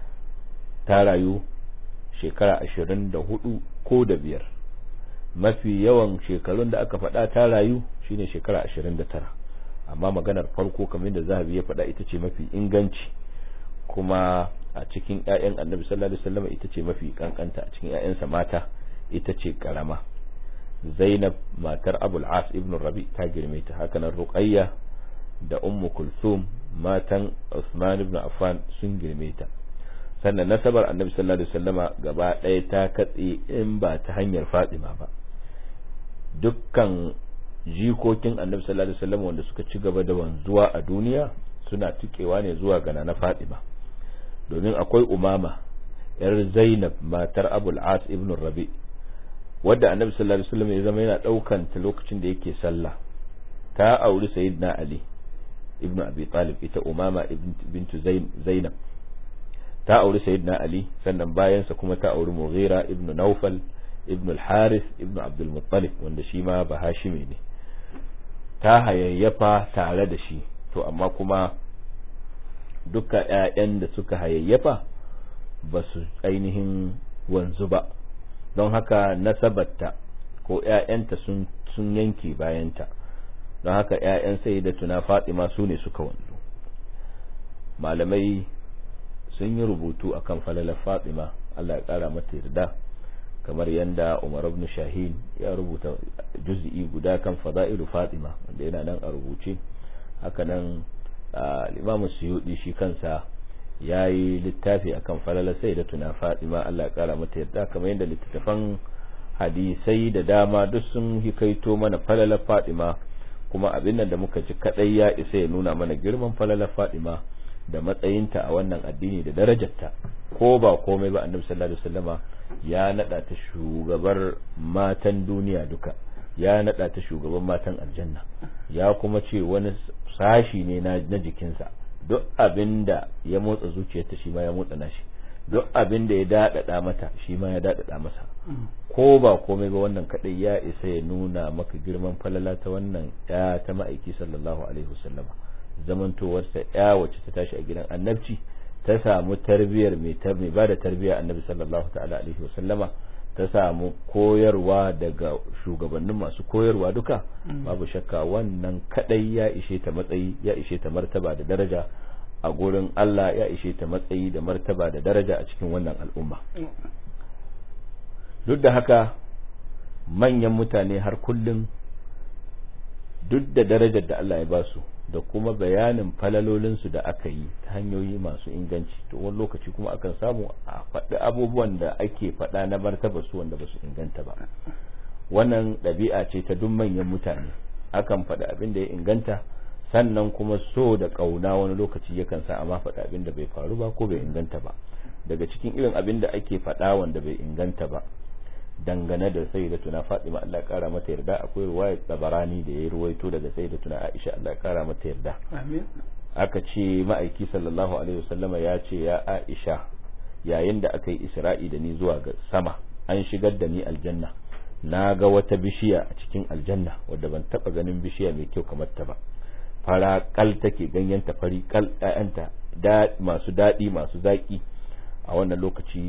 B: ta rayu shekara ashirin da hudu ko da biyar mafi yawan shekarun da aka faɗa ta rayu shine shekara ashirin da tara amma maganar farko kamar da zahabi ya faɗa ita ce mafi inganci kuma a cikin 'ya'yan annabi sallallahu alaihi wasallam ita ce mafi kankanta a cikin 'ya'yansa mata ita ce karama zainab matar abul as ibn rabi ta girme ta hakanan ruqayya da ummu kulthum matan usman ibn affan sun girme ta sannan nasabar annabi sallallahu alaihi wasallama gaba ɗaya ta katse in ba ta hanyar fatima ba dukkan jikokin annabi sallallahu alaihi wasallam wanda suka ci gaba da wanzuwa a duniya suna tukewa ne zuwa ga na Fatima domin akwai umama yar Zainab matar Abul As ibn Rabi wadda annabi sallallahu alaihi wasallam ya zama yana daukan ta lokacin da yake sallah ta auri sayyidina Ali ibn Abi Talib ita umama bintu Zainab ta auri sayyidina Ali sannan bayansa kuma ta auri Mughira ibn Nawfal ibn al-Harith ibn Abdul Muttalib wanda shi ma ba Hashimi ne ta hayayyafa tare da shi to amma kuma duka ƴaƴan da suka hayayyafa ba su ainihin wanzu ba don haka nasabarta ko ƴaƴanta sun sun yanke bayanta don haka ƴaƴan sayyidatuna Fatima su ne suka wanzu malamai sun yi rubutu akan falalar Fatima Allah ya kara mata yarda kamar yadda Umar ibn Shahin ya rubuta juz'i guda kan fada'ilu Fatima wanda yana nan a rubuce haka nan al-Imam Suyuti shi kansa yayi littafi akan falalar sayyidatuna Fatima Allah ya kara mata yarda kamar yadda littattafan hadisai da dama duk sun hikaito mana falalar Fatima kuma abin nan da muka ji kadai ya isa ya nuna mana girman falalar Fatima da matsayinta a wannan addini da darajarta ko ba komai ba annabi sallallahu alaihi wasallama ya nada ta shugabar matan duniya duka ya nada ta shugaban matan aljanna ya kuma ce wani sashi ne na, na jikinsa duk abinda ya motsa zuciyarta shi ma ya motsa nashi duk abinda ya dadada mata shi ma ya dadada masa ko ba komai ba wannan kadai ya isa ya nuna maka girman falala ta wannan ya ta ma'aiki sallallahu alaihi wasallama zamantowarsa ya wacce ta tashi a gidan annabci ta samu tarbiyar mai mai ba da tarbiya annabi sallallahu ta'ala alaihi wasallama ta samu koyarwa daga shugabannin masu koyarwa duka babu shakka wannan kadai ya ishe ta matsayi ya ishe ta martaba da daraja a gurin Allah ya ishe ta matsayi da martaba da daraja a cikin wannan al'umma duk da haka manyan mutane har kullum duk da darajar da Allah ya ba su da kuma bayanin falalolinsu da aka yi ta hanyoyi masu inganci to wani lokaci kuma akan samu a faɗi abubuwan da ake faɗa na martaba su wanda ba su inganta ba wannan ɗabi'a ce ta duk manyan mutane akan faɗi abin da ya inganta sannan kuma so da ƙauna wani lokaci yakan sa amma faɗi abin da bai faru ba ko bai inganta ba daga cikin irin abin da ake faɗa wanda bai inganta ba dangane da sai da tuna Fatima Allah ya kara mata yarda akwai ruwayar Tabarani da ya ruwaito daga sai da tuna Aisha Allah ya kara mata yarda
A: amin
B: aka ce ma'aiki sallallahu alaihi wasallama ya ce ya Aisha yayin da aka yi Isra'i da ni zuwa ga sama an shigar da ni aljanna na ga wata bishiya a cikin aljanna wadda ban taba ganin bishiya mai kyau kamar ta ba fara kal take ganyenta fari kal ƴaƴanta da masu daɗi masu zaƙi a wannan lokaci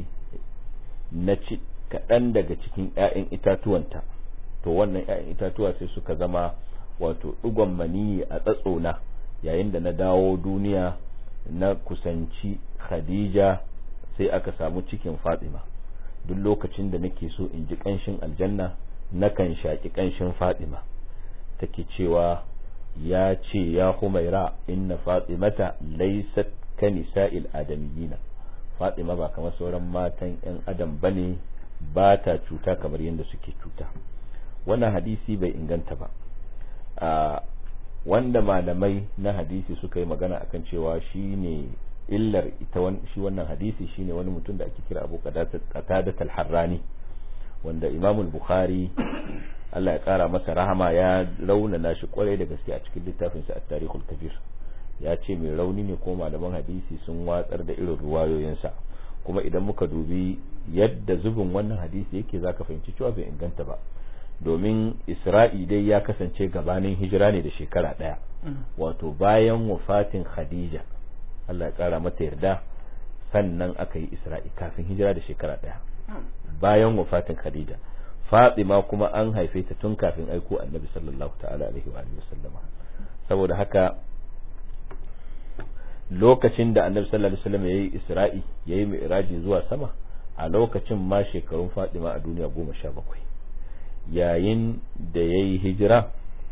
B: na ci kaɗan daga cikin ‘ya'yan itatuwanta to wannan ‘ya'yan itatuwa sai suka zama wato ɗigon maniyi a tsatsona yayin da na dawo duniya na kusanci khadija sai aka samu cikin fatima duk lokacin da nake so in ji ƙanshin aljanna nakan shaƙi ƙanshin fatima take cewa ya ce ya humaira inna fatimata laysat ka nisa'il adamiyina fatima ba kamar sauran matan 'yan adam bane ba ta cuta kamar yadda suke cuta wannan hadisi bai inganta ba a wanda malamai na hadisi suka yi magana akan cewa shine illar ita shi wannan hadisi shine wani mutum da ake kira abu qatadat al-harrani wanda imam al-bukhari Allah ya kara masa rahama ya raunana shi kwarai da gaske a cikin littafinsa at-tarikhul kabir ya ce mai rauni ne ko malaman hadisi sun watsar da irin ruwayoyinsa kuma idan muka dubi yadda zubin wannan hadisi yake zaka fahimci cewa bai inganta ba domin isra'i dai ya kasance gabanin hijira ne da shekara daya wato bayan wafatin khadija Allah ya kara mata yarda sannan aka yi isra'i kafin hijira da shekara daya bayan wafatin khadija fatima kuma an haife ta tun kafin aiko annabi sallallahu ta'ala alaihi wa sallama saboda haka lokacin da annabi sallallahu alaihi wasallam yayi isra'i yayi mi'raji zuwa sama a lokacin ma shekarun Fatima a duniya goma sha bakwai yayin da yayi hijira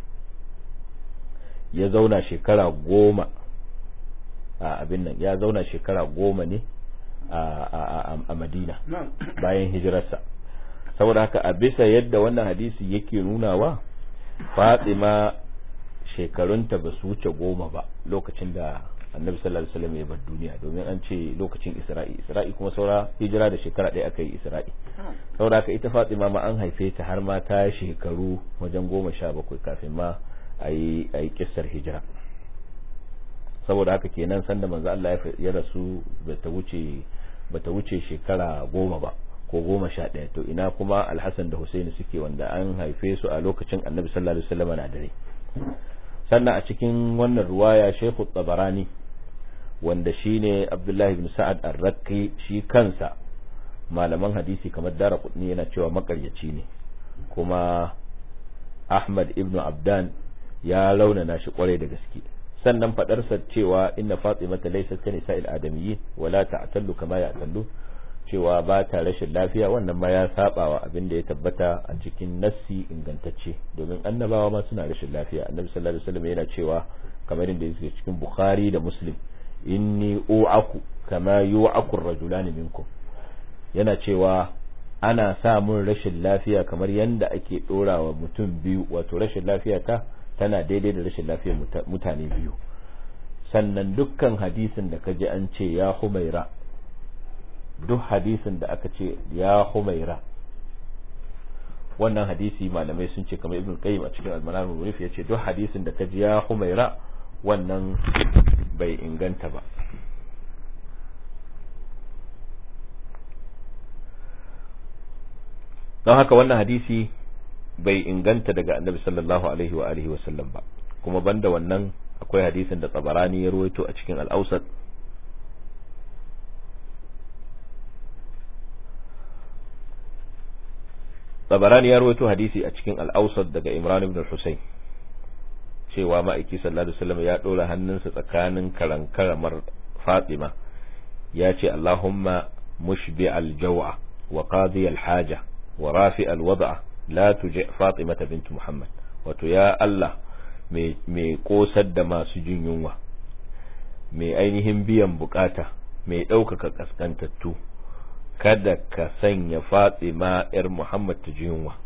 B: ya zauna shekara goma a abin nan ya zauna shekara goma ne a Madina bayan hijirarsa saboda haka a bisa yadda wannan hadisi yake nunawa Fatima shekarunta ba su wuce goma ba lokacin da annabi sallallahu alaihi wasallam ya bar duniya domin an ce lokacin Isra'i Isra'i kuma saura hijira da shekara ɗaya aka yi Isra'i saboda haka ita Fatima ma an haife ta har ma ta shekaru wajen goma sha bakwai kafin ma a yi kissar hijira saboda haka kenan sanda manzo Allah ya rasu bata wuce bata wuce shekara goma ba ko goma sha ɗaya to ina kuma alhassan da husaini suke wanda an haife su a lokacin annabi sallallahu alaihi wasallam na dare sannan a cikin wannan ruwaya shehu tabarani wanda shine abdullahi ibn sa'ad ar-rakki shi kansa malaman hadisi kamar dara kudni yana cewa makaryaci ne kuma ahmad ibn abdan ya launana shi kwarai da gaske sannan fadarsa cewa inna fatimata laysat ka nisa'il adamiyyin wala ta'tallu kama ya'tallu cewa ba ta rashin lafiya wannan ma ya sabawa abin da ya tabbata a cikin nassi ingantacce domin annabawa ma suna rashin lafiya annabi sallallahu alaihi wasallam yana cewa kamar inda yake cikin bukhari da muslim inni u'aku kama yu'aku ar-rajulani minkum yana cewa ana samun rashin lafiya kamar yanda ake dorawa mutum biyu wato rashin lafiya ta tana daidai da rashin lafiyar mutane biyu sannan dukkan hadisin da kaji an ce ya humaira duk hadisin da aka ce ya humaira wannan hadisi malamai sun ce kamar ibn qayyim a cikin al-manar al ya ce duk hadisin da kaji ya humaira wannan bai inganta ba don haka wannan hadisi bai inganta daga annabi sallallahu alaihi wa alihi wa sallam ba kuma banda wannan akwai hadisin da tsabarani ya ruwaito a cikin al-awsat tsabarani ya ruwaito hadisi a cikin al-awsat daga imran ibn husayn cewa ma'aiki sallallahu alaihi wasallam ya dora hannunsa tsakanin karankaramar fatima ya ce allahumma mushbi al-jaw'a wa qadi al-haja wa rafi al-wad'a la tuji fatimata bint muhammad wato ya Allah mai kosar da masu jin yunwa mai ainihin biyan bukata mai ɗaukaka kaskantattu kada ka sanya fatima yar muhammad ta ji yunwa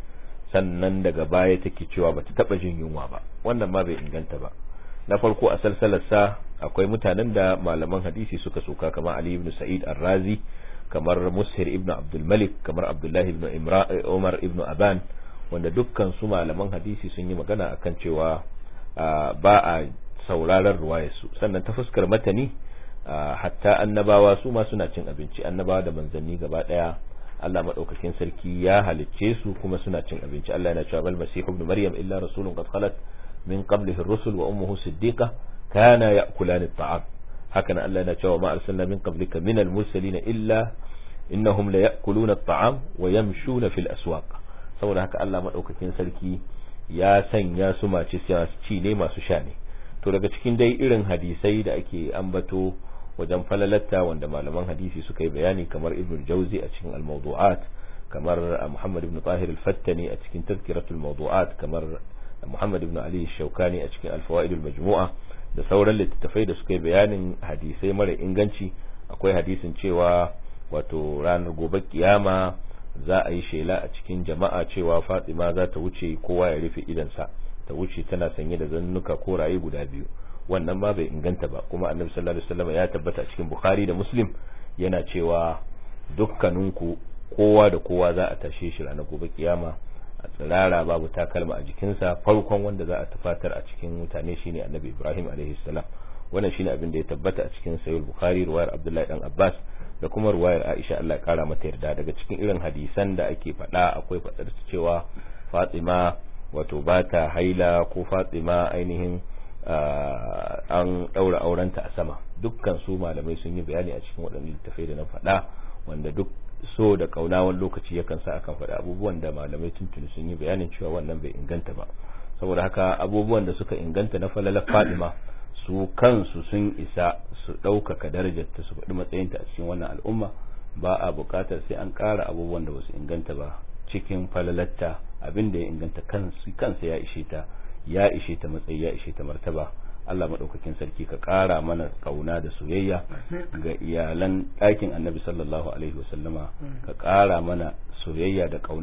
B: sannan daga baya take cewa bata taba jin yunwa ba wannan ma bai inganta ba na farko a salsalarsa akwai mutanen da malaman hadisi suka soka kamar ali ibn sa'id ar-razi kamar mushir ibn abdul malik kamar abdullahi ibn umar ibn aban wanda dukkan su malaman hadisi sun yi magana akan cewa ba a sauraron ruwayarsu sannan ta fuskar matani hatta annabawa su ma suna cin abinci annabawa da manzanni gaba daya Allah madaukakin sarki ya halicce su kuma suna cin abinci Allah yana cewa bal masih ibn maryam illa rasulun qad khalat min qablihi ar-rusul wa ummuhu siddiqa kana ya'kulani at-ta'am haka Allah yana cewa ma arsalna min qablika min al-mursalin illa innahum la ya'kuluna at-ta'am wa yamshuna fil aswaq saboda haka Allah madaukakin sarki ya sanya su mace ci ne masu sha ne to daga cikin dai irin hadisai da ake ambato wajen falalatta wanda malaman hadisi suka yi bayani kamar ibn jauzi a cikin al-mawdu'at kamar muhammad ibn tahir al-fattani a cikin tazkiratul mawdu'at kamar muhammad ibn ali shaukani a cikin al-fawaid al-majmu'a da sauran littattafai da suka yi bayanin hadisai mara inganci akwai hadisin cewa wato ranar gobe kiyama za a yi shela a cikin jama'a cewa fatima za ta wuce kowa ya rufe idansa ta wuce tana sanye da zannuka ko raye guda biyu wannan ma bai inganta ba kuma annabi sallallahu alaihi wasallam ya tabbata cikin bukhari da muslim yana cewa dukkaninku kowa da kowa za a tashe shi ranar gobe kiyama a tsirara babu takalma a jikinsa farkon wanda za a tufatar a cikin mutane shine annabi ibrahim alaihi salam wannan shine abin da ya tabbata a cikin sahih bukhari ruwayar abdullahi dan abbas da kuma ruwayar aisha Allah ya kara mata yarda daga cikin irin hadisan da ake faɗa akwai faɗar cewa fatima wato ba ta haila ko fatima ainihin an ɗaura aurenta a sama dukkan su malamai sun yi bayani a cikin waɗannan littafai da na faɗa wanda duk so da kauna wani lokaci yakan sa akan faɗa abubuwan da malamai tuntuni sun yi bayanin cewa wannan bai inganta ba saboda haka abubuwan da suka inganta na falalar fadima su kansu sun isa su ɗaukaka darajarta su faɗi matsayinta a cikin wannan al'umma ba a buƙatar sai an ƙara abubuwan da basu inganta ba cikin falalatta abin da ya inganta kansa ya ishe ta ya ishe ta matsayi ya ishe ta martaba Allah maɗaukakin sarki ka ƙara mana ƙauna da soyayya ga iyalan ɗakin annabi sallallahu alaihi wasallama ka ƙara mana soyayya da ƙauna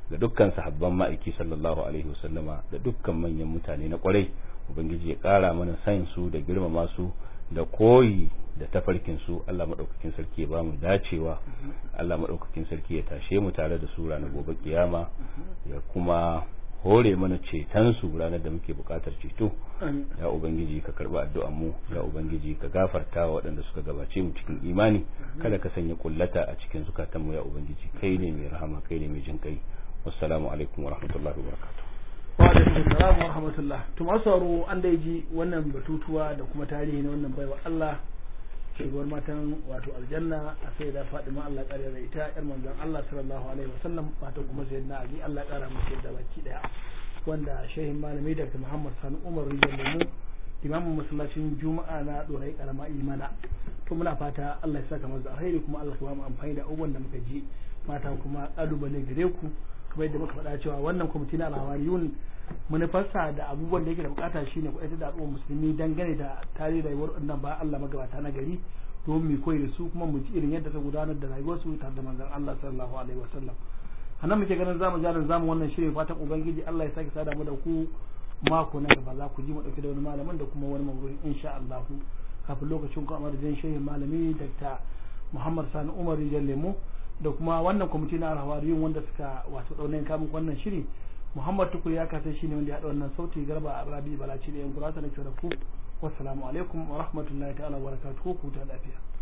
B: ga dukkan sahabban ma'aiki sallallahu alaihi wasallama da dukkan manyan mutane na kwarai ubangiji ya kara mana san su da girmama su da koyi da tafarkin su Allah madaukakin sarki ya bamu dacewa Allah madaukakin sarki ya tashe mu tare da su ranar gobe kiyama ya kuma hore mana ceton su ranar da muke bukatar ceto ya ubangiji ka karba addu'an mu ya ubangiji ka gafarta wa waɗanda suka gabace mu cikin imani kada ka sanya kullata a cikin zukatan mu ya ubangiji kai ne mai rahama kai ne mai jin kai wassalamu alaikum wa rahmatullahi wa barakatuh
A: wa alaikum assalam wa rahmatullah to masu an dai ji wannan batutuwa da kuma tarihi na wannan baiwa Allah shugabar matan wato aljanna a sai da Fadima Allah kare da ita yar manzon Allah sallallahu alaihi wasallam matan kuma sayyidina Ali Allah kara musu da baki daya wanda shehin malami Dr. Muhammad Sani Umar Rijal Lemu imamin masallacin Juma'a na Dorai Karama Imana to muna fata Allah ya saka masa alheri kuma Allah ya ba mu amfani da abubuwan da muka ji mata kuma kalubale gare ku kamar yadda muka faɗa cewa wannan kwamiti na alhawariyun manufarsa da abubuwan da yake da bukata shine kuɗaita da al'ummar musulmi dangane da tarihin rayuwar wannan ba Allah magabata na gari domin mu koyi da su kuma mu ji irin yadda ta gudanar da rayuwarsu tare da manzon Allah sallallahu alaihi wasallam anan muke ganin zamu jarin zamu wannan shirin fatan ubangiji Allah ya sake sada mu da ku mako na gaba za ku ji mu dauke da wani malamin da kuma wani mawdu'in insha Allah kafin lokacin ku amar da shehin malami Dr. Muhammad Sani Umar Rijal Lemo da kuma wannan kwamiti na alhawariyun wanda suka wato daunayin kamun wannan shiri Muhammad Tukur ya kasance shine wanda ya haɗa wannan sauti garba a Rabi Balaci da yan kurasa na ku wassalamu alaikum wa rahmatullahi ta'ala wa barakatuhu ku ta lafiya